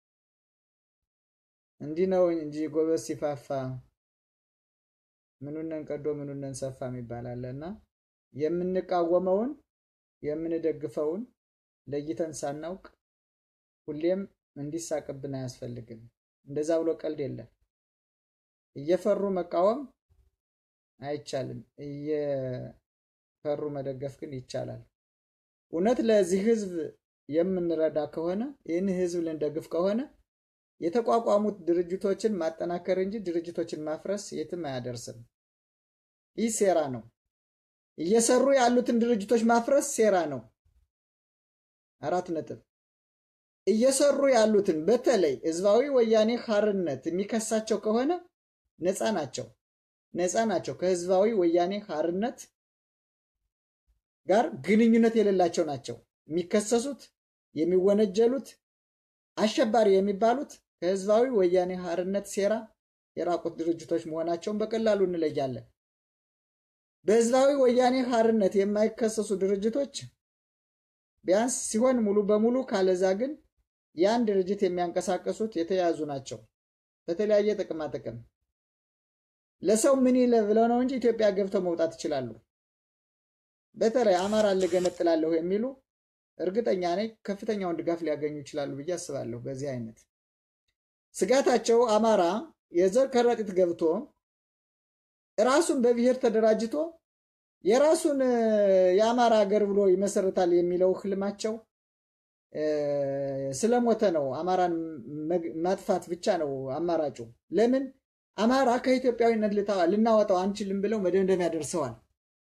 እንዲህ ነው እንጂ ጎበዝ ሲፋፋ ምኑነን ቀዶ ምኑነን ሰፋ የሚባል አለ እና የምንቃወመውን የምንደግፈውን ለይተን ሳናውቅ ሁሌም እንዲሳቅብን አያስፈልግም። እንደዛ ብሎ ቀልድ የለም። እየፈሩ መቃወም አይቻልም። ፈሩ መደገፍ ግን ይቻላል። እውነት ለዚህ ህዝብ የምንረዳ ከሆነ ይህን ህዝብ ልንደግፍ ከሆነ የተቋቋሙት ድርጅቶችን ማጠናከር እንጂ ድርጅቶችን ማፍረስ የትም አያደርስም። ይህ ሴራ ነው። እየሰሩ ያሉትን ድርጅቶች ማፍረስ ሴራ ነው። አራት ነጥብ። እየሰሩ ያሉትን በተለይ ህዝባዊ ወያኔ ሓርነት የሚከሳቸው ከሆነ ነፃ ናቸው፣ ነፃ ናቸው። ከህዝባዊ ወያኔ ሓርነት ጋር ግንኙነት የሌላቸው ናቸው። የሚከሰሱት የሚወነጀሉት አሸባሪ የሚባሉት ከህዝባዊ ወያኔ ሓርነት ሴራ የራቁት ድርጅቶች መሆናቸውን በቀላሉ እንለያለን። በህዝባዊ ወያኔ ሓርነት የማይከሰሱ ድርጅቶች ቢያንስ ሲሆን ሙሉ በሙሉ ካለዛ ግን ያን ድርጅት የሚያንቀሳቀሱት የተያዙ ናቸው። በተለያየ ጥቅማ ጥቅም ለሰው ምን ይለ ብለው ነው እንጂ ኢትዮጵያ ገብተው መውጣት ይችላሉ። በተለይ አማራን ልገነጥላለሁ የሚሉ እርግጠኛ ነኝ ከፍተኛውን ድጋፍ ሊያገኙ ይችላሉ ብዬ አስባለሁ። በዚህ አይነት ስጋታቸው አማራ የዘር ከረጢት ገብቶ ራሱን በብሔር ተደራጅቶ የራሱን የአማራ ሀገር ብሎ ይመሰርታል የሚለው ህልማቸው ስለሞተ ነው። አማራን ማጥፋት ብቻ ነው አማራጩ። ለምን አማራ ከኢትዮጵያዊነት ልናወጣው አንችልም ብለው መደምደሚያ ደርሰዋል።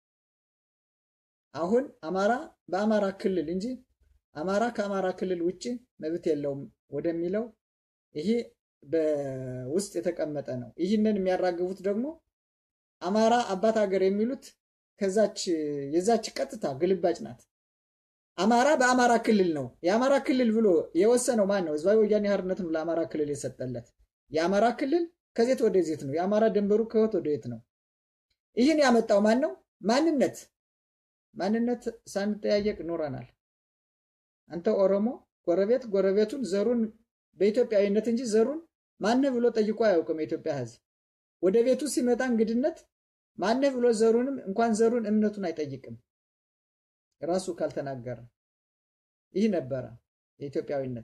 አሁን አማራ በአማራ ክልል እንጂ አማራ ከአማራ ክልል ውጭ መብት የለውም ወደሚለው ይሄ በውስጥ የተቀመጠ ነው። ይህንን የሚያራግቡት ደግሞ አማራ አባት ሀገር የሚሉት ከዛች የዛች ቀጥታ ግልባጭ ናት። አማራ በአማራ ክልል ነው። የአማራ ክልል ብሎ የወሰነው ማን ነው? ህዝባዊ ወያኔ ሓርነት ነው ለአማራ ክልል የሰጠለት። የአማራ ክልል ከዜት ወደ ዜት ነው። የአማራ ድንበሩ ከወት ወደ የት ነው? ይህን ያመጣው ማን ነው? ማንነት ማንነት ሳንጠያየቅ ኖረናል። አንተ ኦሮሞ ጎረቤት ጎረቤቱን ዘሩን በኢትዮጵያዊነት እንጂ ዘሩን ማነህ ብሎ ጠይቆ አያውቅም። የኢትዮጵያ ህዝብ ወደ ቤቱ ሲመጣ እንግድነት ማነህ ብሎ ዘሩንም እንኳን ዘሩን እምነቱን አይጠይቅም ራሱ ካልተናገረ። ይህ ነበረ የኢትዮጵያዊነት።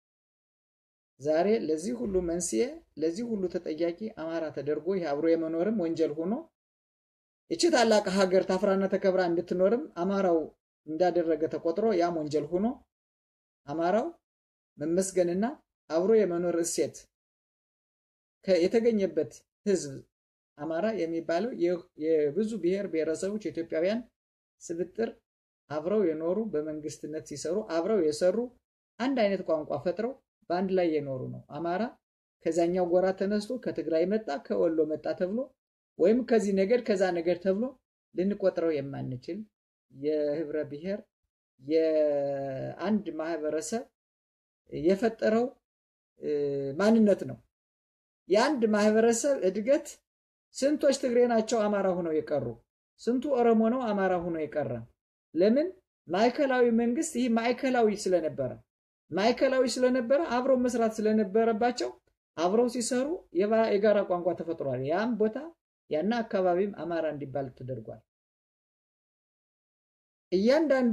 ዛሬ ለዚህ ሁሉ መንስኤ ለዚህ ሁሉ ተጠያቂ አማራ ተደርጎ ይህ አብሮ የመኖርም ወንጀል ሆኖ ይቺ ታላቅ ሀገር ታፍራና ተከብራ እንድትኖርም አማራው እንዳደረገ ተቆጥሮ ያም ወንጀል ሆኖ አማራው መመስገንና አብሮ የመኖር እሴት የተገኘበት ህዝብ አማራ የሚባለው የብዙ ብሔር ብሔረሰቦች የኢትዮጵያውያን ስብጥር አብረው የኖሩ በመንግስትነት ሲሰሩ አብረው የሰሩ አንድ አይነት ቋንቋ ፈጥረው በአንድ ላይ የኖሩ ነው። አማራ ከዛኛው ጎራ ተነስቶ ከትግራይ መጣ ከወሎ መጣ ተብሎ ወይም ከዚህ ነገድ ከዛ ነገድ ተብሎ ልንቆጥረው የማንችል የህብረ ብሔር የአንድ ማህበረሰብ የፈጠረው ማንነት ነው። የአንድ ማህበረሰብ እድገት ስንቶች ትግሬ ናቸው አማራ ሆነው የቀሩ? ስንቱ ኦሮሞ ነው አማራ ሆኖ የቀረ? ለምን? ማዕከላዊ መንግስት ይህ ማዕከላዊ ስለነበረ ማዕከላዊ ስለነበረ አብረው መስራት ስለነበረባቸው አብረው ሲሰሩ የጋራ ቋንቋ ተፈጥሯል። ያም ቦታ ያና አካባቢም አማራ እንዲባል ተደርጓል። እያንዳንዱ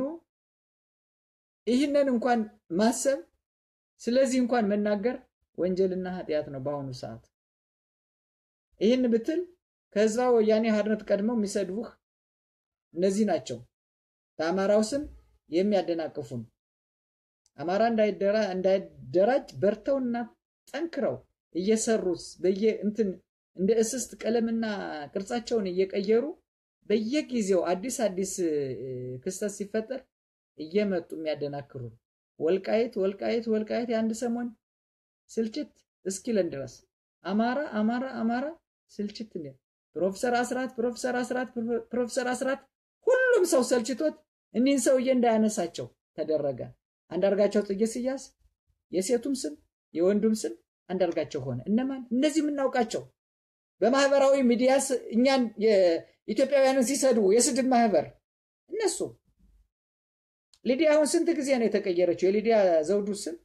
ይህንን እንኳን ማሰብ ስለዚህ እንኳን መናገር ወንጀልና ኃጢአት ነው በአሁኑ ሰዓት። ይህን ብትል ከህዝባዊ ወያኔ ሓርነት ቀድመው የሚሰድቡህ እነዚህ ናቸው። በአማራው ስም የሚያደናቅፉን አማራ እንዳይደራጅ በርተውና ጠንክረው እየሰሩት በየ እንትን እንደ እስስት ቀለምና ቅርጻቸውን እየቀየሩ በየጊዜው አዲስ አዲስ ክስተት ሲፈጠር እየመጡ የሚያደናክሩን ወልቃይት ወልቃይት ወልቃይት የአንድ ሰሞን ስልችት እስኪለን ድረስ አማራ አማራ አማራ ስልችት ፕሮፌሰር አስራት ፕሮፌሰር አስራት ፕሮፌሰር አስራት ሁሉም ሰው ሰልችቶት እኒህን ሰውዬ እንዳያነሳቸው ተደረገ። አንዳርጋቸው ጽጌ ሲያዝ የሴቱም ስም የወንዱም ስም አንዳርጋቸው ሆነ። እነማን? እነዚህ የምናውቃቸው በማህበራዊ ሚዲያ እኛን ኢትዮጵያውያንን ሲሰድቡ የስድብ ማህበር እነሱ። ሊዲያ አሁን ስንት ጊዜ ነው የተቀየረችው? የሊዲያ ዘውዱ ስም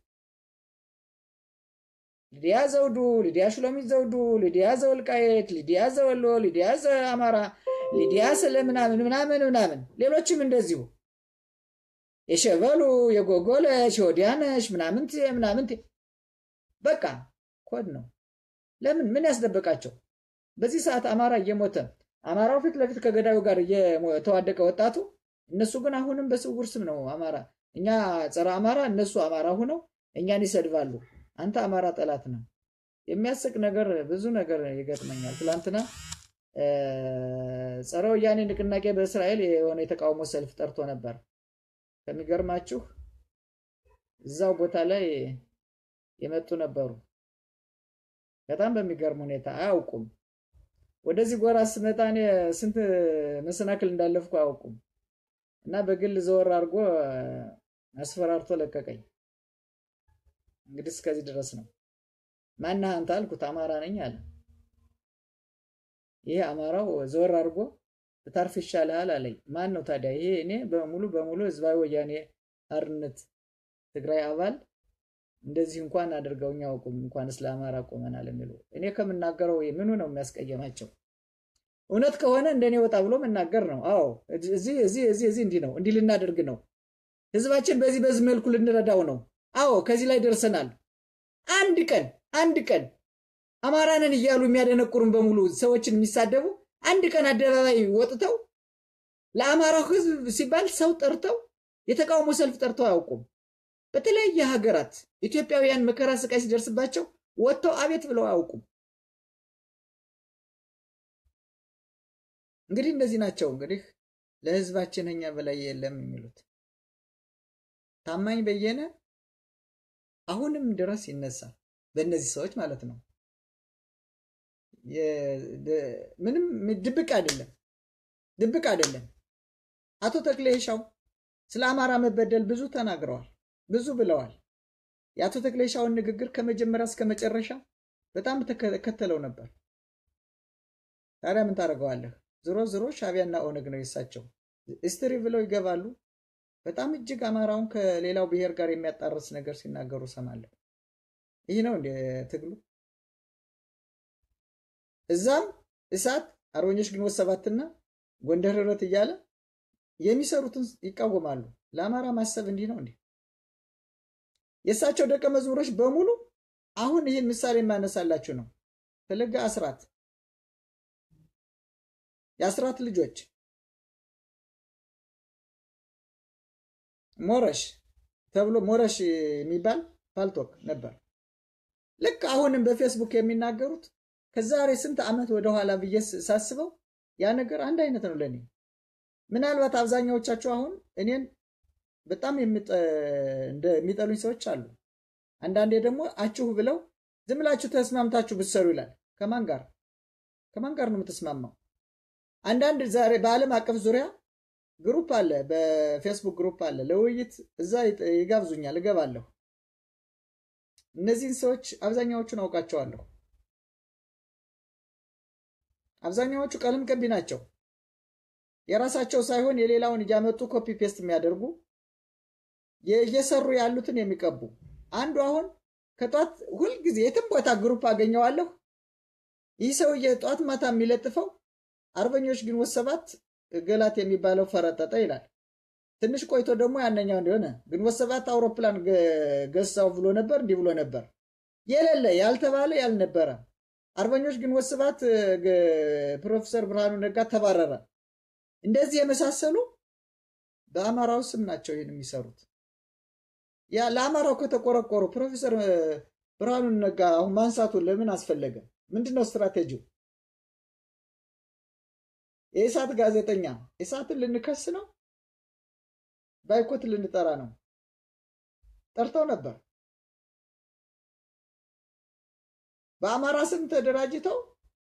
ሊዲያ ዘውዱ፣ ሊዲያ ሽሎሚት ዘውዱ፣ ሊዲያ ዘወልቃየት፣ ሊዲያ ዘወሎ፣ ሊዲያ ዘአማራ፣ ሊዲያ ስለ ምናምን ምናምን ምናምን ሌሎችም እንደዚሁ የሸበሉ የጎጎለሽ የወዲያነሽ ምናምንት ምናምንት በቃ ኮድ ነው። ለምን ምን ያስደበቃቸው? በዚህ ሰዓት አማራ እየሞተ አማራው ፊት ለፊት ከገዳዩ ጋር እየተዋደቀ ወጣቱ፣ እነሱ ግን አሁንም በስውር ስም ነው አማራ እኛ ጸረ አማራ፣ እነሱ አማራ ሁነው እኛን ይሰድባሉ። አንተ አማራ ጠላት ነው። የሚያስቅ ነገር ብዙ ነገር ይገጥመኛል። ትላንትና ጸረ ወያኔ ንቅናቄ በእስራኤል የሆነ የተቃውሞ ሰልፍ ጠርቶ ነበር። ከሚገርማችሁ እዛው ቦታ ላይ የመጡ ነበሩ። በጣም በሚገርም ሁኔታ አያውቁም። ወደዚህ ጎራ ስመጣ እኔ ስንት መሰናክል እንዳለፍኩ አያውቁም። እና በግል ዘወር አድርጎ አስፈራርቶ ለቀቀኝ። እንግዲህ እስከዚህ ድረስ ነው። ማነህ አንተ አልኩት። አማራ ነኝ አለ። ይሄ አማራው ዘወር አድርጎ ብታርፍ ይሻልሃል አለኝ። ማን ነው ታዲያ? ይሄ እኔ በሙሉ በሙሉ ህዝባዊ ወያኔ ሓርነት ትግራይ አባል እንደዚህ እንኳን አድርገውኝ አያውቁም። እንኳን ስለ አማራ ቆመናል የሚሉ እኔ ከምናገረው ምኑ ነው የሚያስቀየማቸው? እውነት ከሆነ እንደኔ ወጣ ብሎ መናገር ነው። አዎ እዚህ እዚህ እዚህ እዚህ እንዲህ ነው እንዲህ ልናደርግ ነው፣ ህዝባችን በዚህ በዚህ መልኩ ልንረዳው ነው። አዎ ከዚህ ላይ ደርሰናል። አንድ ቀን አንድ ቀን አማራንን እያሉ የሚያደነቁሩን በሙሉ ሰዎችን የሚሳደቡ አንድ ቀን አደባባይ ወጥተው ለአማራው ህዝብ ሲባል ሰው ጠርተው የተቃውሞ ሰልፍ ጠርተው አያውቁም። በተለያየ ሀገራት ኢትዮጵያውያን መከራ ስቃይ ሲደርስባቸው ወጥተው አቤት ብለው አያውቁም። እንግዲህ እነዚህ ናቸው እንግዲህ ለህዝባችን እኛ በላይ የለም የሚሉት ታማኝ በየነ አሁንም ድረስ ይነሳል። በእነዚህ ሰዎች ማለት ነው። ምንም ድብቅ አይደለም፣ ድብቅ አይደለም። አቶ ተክሌ ሻው ስለ አማራ መበደል ብዙ ተናግረዋል፣ ብዙ ብለዋል። የአቶ ተክሌ ሻውን ንግግር ከመጀመሪያ እስከ መጨረሻ በጣም ተከተለው ነበር። ታዲያ ምን ታደርገዋለህ? ዝሮ ዝሮ ሻቢያና ኦነግ ነው የሳቸው እስትሪ ብለው ይገባሉ። በጣም እጅግ አማራውን ከሌላው ብሔር ጋር የሚያጣርስ ነገር ሲናገሩ ሰማለሁ። ይህ ነው እንደ ትግሉ። እዛም እሳት አርበኞች ግንቦት ሰባትና ጎንደር ህብረት እያለ የሚሰሩትን ይቃወማሉ። ለአማራ ማሰብ እንዲህ ነው እንዴ? የእሳቸው ደቀ መዝሙሮች በሙሉ አሁን ይህን ምሳሌ የማነሳላችሁ ነው። ፈለገ አስራት የአስራት ልጆች ሞረሽ ተብሎ ሞረሽ የሚባል ፓልቶክ ነበር። ልክ አሁንም በፌስቡክ የሚናገሩት ከዛሬ ስንት ዓመት ወደኋላ ብዬ ሳስበው ያ ነገር አንድ አይነት ነው ለእኔ። ምናልባት አብዛኛዎቻችሁ አሁን እኔን በጣም የሚጠሉኝ ሰዎች አሉ። አንዳንዴ ደግሞ አችሁ ብለው ዝም ብላችሁ ተስማምታችሁ ብትሰሩ ይላል። ከማን ጋር ከማን ጋር ነው የምትስማማው? አንዳንድ ዛሬ በዓለም አቀፍ ዙሪያ ግሩፕ አለ፣ በፌስቡክ ግሩፕ አለ። ለውይይት እዛ ይጋብዙኛል፣ እገባለሁ። እነዚህን ሰዎች አብዛኛዎቹን አውቃቸዋለሁ። አብዛኛዎቹ ቀለም ቀቢ ናቸው። የራሳቸው ሳይሆን የሌላውን እያመጡ ኮፒ ፔስት የሚያደርጉ እየሰሩ ያሉትን የሚቀቡ አንዱ አሁን ከጧት ሁልጊዜ የትም ቦታ ግሩፕ አገኘዋለሁ። ይህ ሰውዬ ጧት ማታ የሚለጥፈው አርበኞች ግንቦት ሰባት ገላት የሚባለው ፈረጠጠ ይላል። ትንሽ ቆይቶ ደግሞ ያነኛው እንደሆነ ግንቦት ሰባት አውሮፕላን ገሳው ብሎ ነበር፣ እንዲህ ብሎ ነበር። የሌለ ያልተባለ ያልነበረ አርበኞች ግንቦት ሰባት ፕሮፌሰር ብርሃኑ ነጋ ተባረረ። እንደዚህ የመሳሰሉ በአማራው ስም ናቸው ይህን የሚሰሩት። ያ ለአማራው ከተቆረቆሩ ፕሮፌሰር ብርሃኑ ነጋ አሁን ማንሳቱን ለምን አስፈለገ? ምንድን ነው ስትራቴጂው? የኢሳት ጋዜጠኛ ኢሳትን ልንከስ ነው፣ ባይኮት ልንጠራ ነው። ጠርተው ነበር። በአማራ ስም ተደራጅተው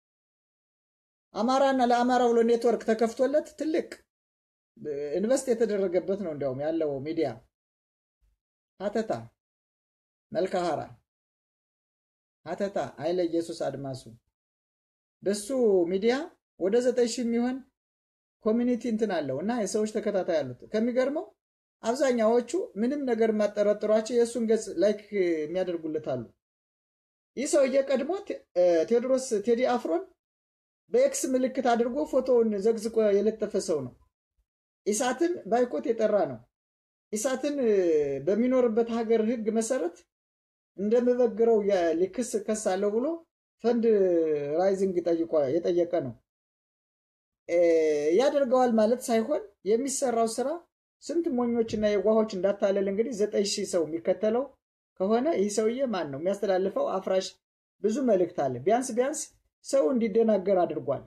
አማራና ለአማራ ብሎ ኔትወርክ ተከፍቶለት ትልቅ ኢንቨስት የተደረገበት ነው። እንዲያውም ያለው ሚዲያ ሀተታ መልካሃራ ሀተታ ኃይለ ኢየሱስ አድማሱ በሱ ሚዲያ ወደ ዘጠኝ ሺህ የሚሆን ኮሚኒቲ እንትን አለው እና የሰዎች ተከታታይ አሉት። ከሚገርመው አብዛኛዎቹ ምንም ነገር የማጠረጥሯቸው የእሱን ገጽ ላይክ የሚያደርጉለት አሉ። ይህ ሰውዬ ቀድሞ ቴዎድሮስ ቴዲ አፍሮን በኤክስ ምልክት አድርጎ ፎቶውን ዘግዝቆ የለጠፈ ሰው ነው። ኢሳትን ባይኮት የጠራ ነው። ኢሳትን በሚኖርበት ሀገር ሕግ መሰረት እንደምበግረው ሊክስ ከሳለሁ ብሎ ፈንድ ራይዚንግ የጠየቀ ነው። ያደርገዋል ማለት ሳይሆን የሚሰራው ስራ ስንት ሞኞችና የዋሆች እንዳታለል እንግዲህ ዘጠኝ ሺህ ሰው የሚከተለው ከሆነ ይህ ሰውዬ ማን ነው የሚያስተላልፈው? አፍራሽ ብዙ መልእክት አለ። ቢያንስ ቢያንስ ሰው እንዲደናገር አድርጓል።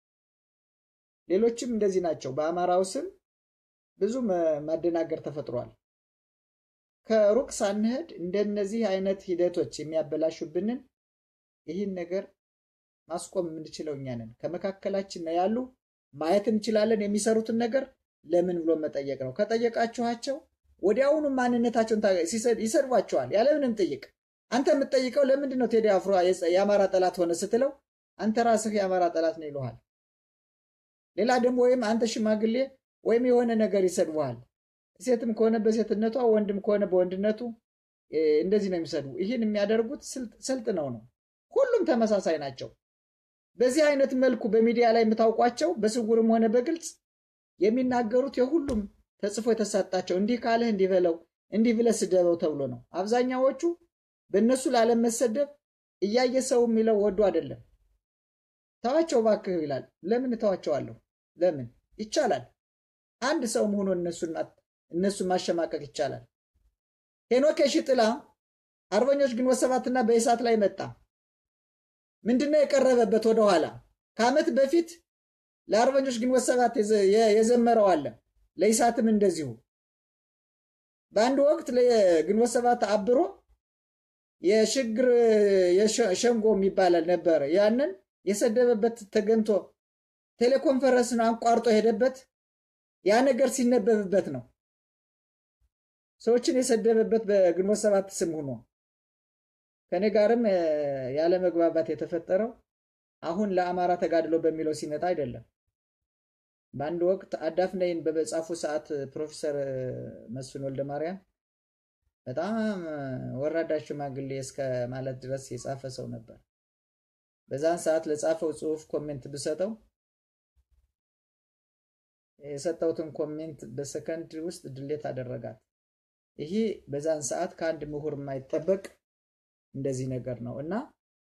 ሌሎችም እንደዚህ ናቸው። በአማራው ስም ብዙ ማደናገር ተፈጥሯል። ከሩቅ ሳንሄድ እንደነዚህ አይነት ሂደቶች የሚያበላሹብንን ይህን ነገር ማስቆም የምንችለው እኛ ነን። ከመካከላችን ነው ያሉ ማየት እንችላለን። የሚሰሩትን ነገር ለምን ብሎ መጠየቅ ነው። ከጠየቃችኋቸው ወዲያውኑ ማንነታቸውን ይሰድቧቸዋል ያለምንም ጥይቅ። አንተ የምትጠይቀው ለምንድን ነው ቴዲ አፍሮ የአማራ ጠላት ሆነ ስትለው አንተ ራስህ የአማራ ጠላት ነው ይለሃል። ሌላ ደግሞ ወይም አንተ ሽማግሌ ወይም የሆነ ነገር ይሰድቡሃል። ሴትም ከሆነ በሴትነቷ ወንድም ከሆነ በወንድነቱ እንደዚህ ነው የሚሰድቡ። ይህን የሚያደርጉት ስልጥ ነው ነው። ሁሉም ተመሳሳይ ናቸው። በዚህ አይነት መልኩ በሚዲያ ላይ የምታውቋቸው በስውርም ሆነ በግልጽ የሚናገሩት የሁሉም ተጽፎ የተሰጣቸው እንዲህ ካለህ እንዲህ በለው እንዲህ ብለህ ስደበው ተብሎ ነው። አብዛኛዎቹ በእነሱ ላለመሰደብ እያየ ሰው የሚለው ወዶ አይደለም። ተዋቸው ባክህ ይላል። ለምን እተዋቸዋለሁ? ለምን ይቻላል። አንድ ሰው መሆኑ እነሱን ማሸማቀቅ ይቻላል። ሄኖክ የሺጥላ አርበኞች ግንቦት ሰባትና በኢሳት ላይ መጣ። ምንድነው የቀረበበት? ወደኋላ ከዓመት በፊት ለአርበኞች ግንቦት ሰባት የዘመረው አለ። ለኢሳትም እንደዚሁ በአንድ ወቅት ለግንቦት ሰባት አብሮ የሽግር ሸንጎ የሚባላል ነበረ። ያንን የሰደበበት ተገንቶ ቴሌኮንፈረንስን አቋርጦ ሄደበት። ያ ነገር ሲነበብበት ነው ሰዎችን የሰደበበት በግንቦት ሰባት ስም ሆኖ ከኔ ጋርም ያለ መግባባት የተፈጠረው አሁን ለአማራ ተጋድሎ በሚለው ሲመጣ አይደለም። በአንድ ወቅት አዳፍነይን በመጻፉ ሰዓት ፕሮፌሰር መስፍን ወልደ ማርያም በጣም ወራዳ ሽማግሌ እስከ ማለት ድረስ የጻፈ ሰው ነበር። በዛን ሰዓት ለጻፈው ጽሁፍ ኮሜንት ብሰጠው የሰጠውትን ኮሜንት በሰከንድ ውስጥ ድሌት አደረጋት። ይሄ በዛን ሰዓት ከአንድ ምሁር የማይጠበቅ እንደዚህ ነገር ነው እና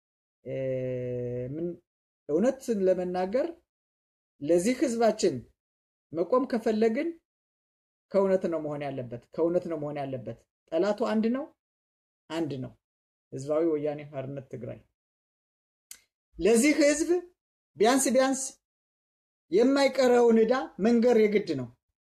እውነትን ለመናገር ለዚህ ህዝባችን መቆም ከፈለግን ከእውነት ነው መሆን ያለበት። ከእውነት ነው መሆን ያለበት። ጠላቱ አንድ ነው፣ አንድ ነው፣ ህዝባዊ ወያኔ ሓርነት ትግራይ። ለዚህ ህዝብ ቢያንስ ቢያንስ የማይቀረውን ዕዳ መንገር የግድ ነው፣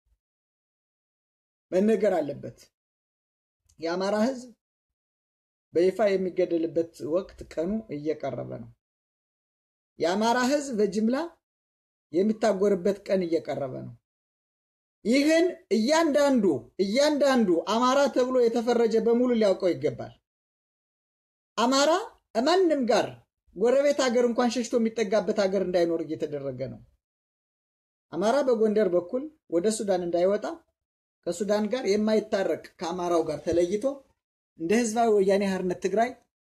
መነገር አለበት። የአማራ ህዝብ በይፋ የሚገደልበት ወቅት ቀኑ እየቀረበ ነው። የአማራ ህዝብ በጅምላ የሚታጎርበት ቀን እየቀረበ ነው። ይህን እያንዳንዱ እያንዳንዱ አማራ ተብሎ የተፈረጀ በሙሉ ሊያውቀው ይገባል። አማራ ማንም ጋር ጎረቤት ሀገር እንኳን ሸሽቶ የሚጠጋበት ሀገር እንዳይኖር እየተደረገ ነው። አማራ በጎንደር በኩል ወደ ሱዳን እንዳይወጣ ከሱዳን ጋር የማይታረቅ ከአማራው ጋር ተለይቶ እንደ ህዝባዊ ወያኔ ሓርነት ትግራይ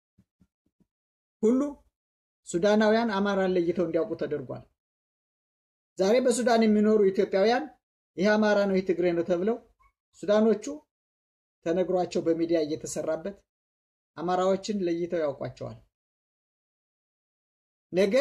ሁሉ ሱዳናውያን አማራን ለይተው እንዲያውቁ ተደርጓል። ዛሬ በሱዳን የሚኖሩ ኢትዮጵያውያን ይህ አማራ ነው፣ ይህ ትግሬ ነው ተብለው ሱዳኖቹ ተነግሯቸው በሚዲያ እየተሰራበት አማራዎችን ለይተው ያውቋቸዋል። ነገ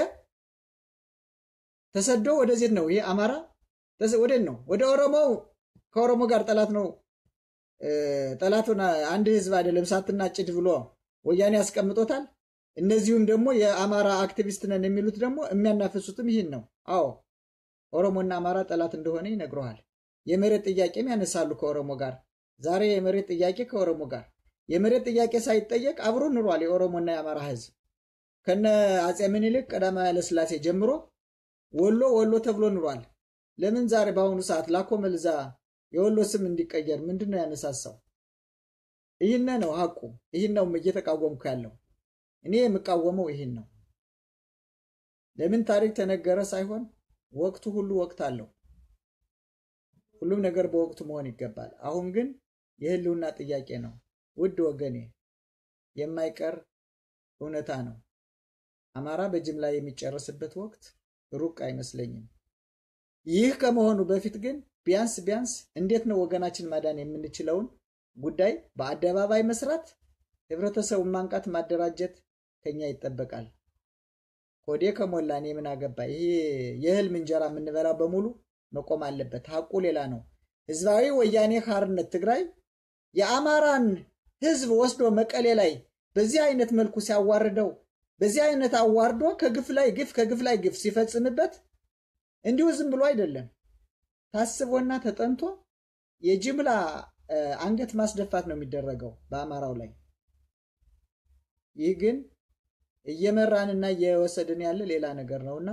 ተሰዶ ወደዚህ ነው ይህ አማራ ወደ ነው ወደ ኦሮሞው ከኦሮሞ ጋር ጠላት ነው ጠላቱን አንድ ህዝብ አይደለም ሳትና ጭድ ብሎ ወያኔ ያስቀምጦታል። እነዚሁም ደግሞ የአማራ አክቲቪስት ነን የሚሉት ደግሞ የሚያናፍሱትም ይህን ነው። አዎ ኦሮሞና አማራ ጠላት እንደሆነ ይነግረዋል። የመሬት ጥያቄም ያነሳሉ ከኦሮሞ ጋር። ዛሬ የመሬት ጥያቄ ከኦሮሞ ጋር የመሬት ጥያቄ ሳይጠየቅ አብሮ ኑሯል የኦሮሞና የአማራ ህዝብ ከነ አጼ ምኒልክ ቀዳማዊ ኃይለሥላሴ ጀምሮ ወሎ ወሎ ተብሎ ኑሯል። ለምን ዛሬ በአሁኑ ሰዓት ላኮ መልዛ የወሎ ስም እንዲቀየር ምንድን ነው ያነሳሳው? ይህን ነው ሀቁ። ይህን ነው እየተቃወምኩ ያለው እኔ የምቃወመው ይህን ነው። ለምን ታሪክ ተነገረ ሳይሆን ወቅቱ ሁሉ ወቅት አለው። ሁሉም ነገር በወቅቱ መሆን ይገባል። አሁን ግን የህልውና ጥያቄ ነው። ውድ ወገኔ የማይቀር እውነታ ነው። አማራ በጅምላ የሚጨርስበት ወቅት ሩቅ አይመስለኝም። ይህ ከመሆኑ በፊት ግን ቢያንስ ቢያንስ እንዴት ነው ወገናችን ማዳን የምንችለውን ጉዳይ በአደባባይ መስራት፣ ህብረተሰቡን ማንቃት፣ ማደራጀት ከኛ ይጠበቃል። ኮዴ ከሞላ እኔ ምን አገባ? ይሄ የህልም እንጀራ የምንበላው በሙሉ መቆም አለበት። ሀቁ ሌላ ነው። ህዝባዊ ወያኔ ሓርነት ትግራይ የአማራን ህዝብ ወስዶ መቀሌ ላይ በዚህ አይነት መልኩ ሲያዋርደው በዚህ አይነት አዋርዶ ከግፍ ላይ ግፍ ከግፍ ላይ ግፍ ሲፈጽምበት እንዲሁ ዝም ብሎ አይደለም፣ ታስቦና ተጠንቶ የጅምላ አንገት ማስደፋት ነው የሚደረገው በአማራው ላይ። ይህ ግን እየመራንና እየወሰድን ያለ ሌላ ነገር ነውና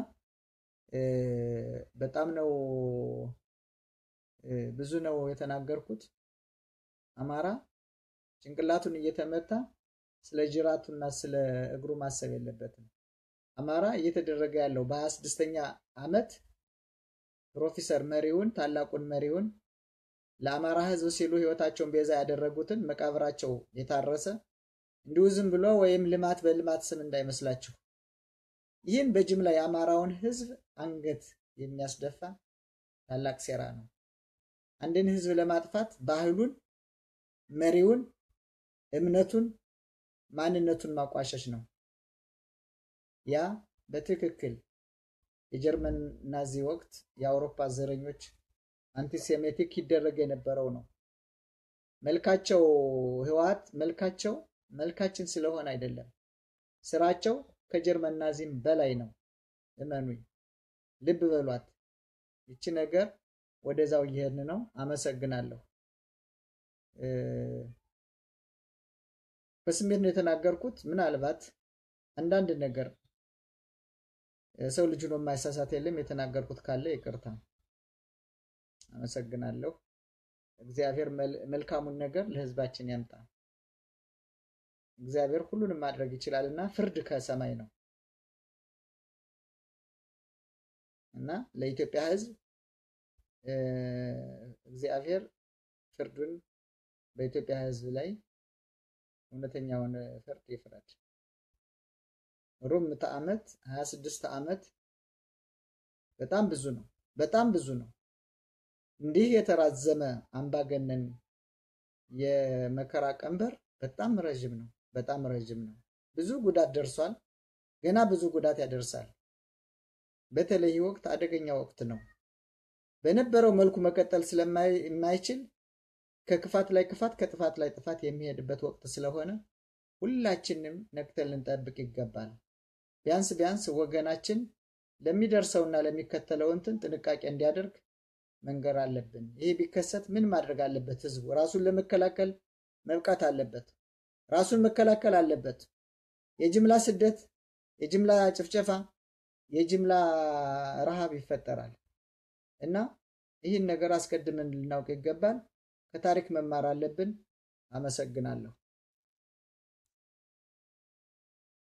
በጣም ነው ብዙ ነው የተናገርኩት። አማራ ጭንቅላቱን እየተመታ ስለ ጅራቱና ስለ እግሩ ማሰብ የለበትም። አማራ እየተደረገ ያለው በሀያ ስድስተኛ ዓመት ፕሮፌሰር መሪውን ታላቁን መሪውን ለአማራ ህዝብ ሲሉ ህይወታቸውን ቤዛ ያደረጉትን መቃብራቸው የታረሰ እንዲሁ ዝም ብሎ ወይም ልማት በልማት ስም እንዳይመስላችሁ። ይህን በጅምላ የአማራውን ህዝብ አንገት የሚያስደፋ ታላቅ ሴራ ነው። አንድን ህዝብ ለማጥፋት ባህሉን፣ መሪውን፣ እምነቱን፣ ማንነቱን ማቋሸሽ ነው። ያ በትክክል የጀርመን ናዚ ወቅት የአውሮፓ ዘረኞች አንቲሴሜቲክ ይደረግ የነበረው ነው። መልካቸው ህወሓት መልካቸው መልካችን ስለሆነ አይደለም፣ ስራቸው ከጀርመን ናዚም በላይ ነው። እመኑኝ፣ ልብ በሏት። ይቺ ነገር ወደዛው እየሄድን ነው። አመሰግናለሁ። በስሜት ነው የተናገርኩት። ምናልባት አንዳንድ ነገር ሰው ልጅ ነው የማይሳሳት የለም። የተናገርኩት ካለ ይቅርታ። አመሰግናለሁ። እግዚአብሔር መልካሙን ነገር ለህዝባችን ያምጣ። እግዚአብሔር ሁሉንም ማድረግ ይችላል እና ፍርድ ከሰማይ ነው እና ለኢትዮጵያ ህዝብ እግዚአብሔር ፍርዱን በኢትዮጵያ ህዝብ ላይ እውነተኛውን ፍርድ ይፍረድ። ሩብ ምዕተ ዓመት ሀያ ስድስት ዓመት በጣም ብዙ ነው። በጣም ብዙ ነው። እንዲህ የተራዘመ አምባገነን የመከራ ቀንበር በጣም ረዥም ነው። በጣም ረዥም ነው። ብዙ ጉዳት ደርሷል። ገና ብዙ ጉዳት ያደርሳል። በተለይ ወቅት አደገኛ ወቅት ነው። በነበረው መልኩ መቀጠል ስለማይችል ከክፋት ላይ ክፋት ከጥፋት ላይ ጥፋት የሚሄድበት ወቅት ስለሆነ ሁላችንም ነቅተን ልንጠብቅ ይገባል። ቢያንስ ቢያንስ ወገናችን ለሚደርሰውና ለሚከተለው እንትን ጥንቃቄ እንዲያደርግ መንገር አለብን። ይሄ ቢከሰት ምን ማድረግ አለበት? ህዝቡ ራሱን ለመከላከል መብቃት አለበት። ራሱን መከላከል አለበት። የጅምላ ስደት፣ የጅምላ ጭፍጨፋ፣ የጅምላ ረሃብ ይፈጠራል እና ይህን ነገር አስቀድመን ልናውቅ ይገባል። ከታሪክ መማር አለብን። አመሰግናለሁ።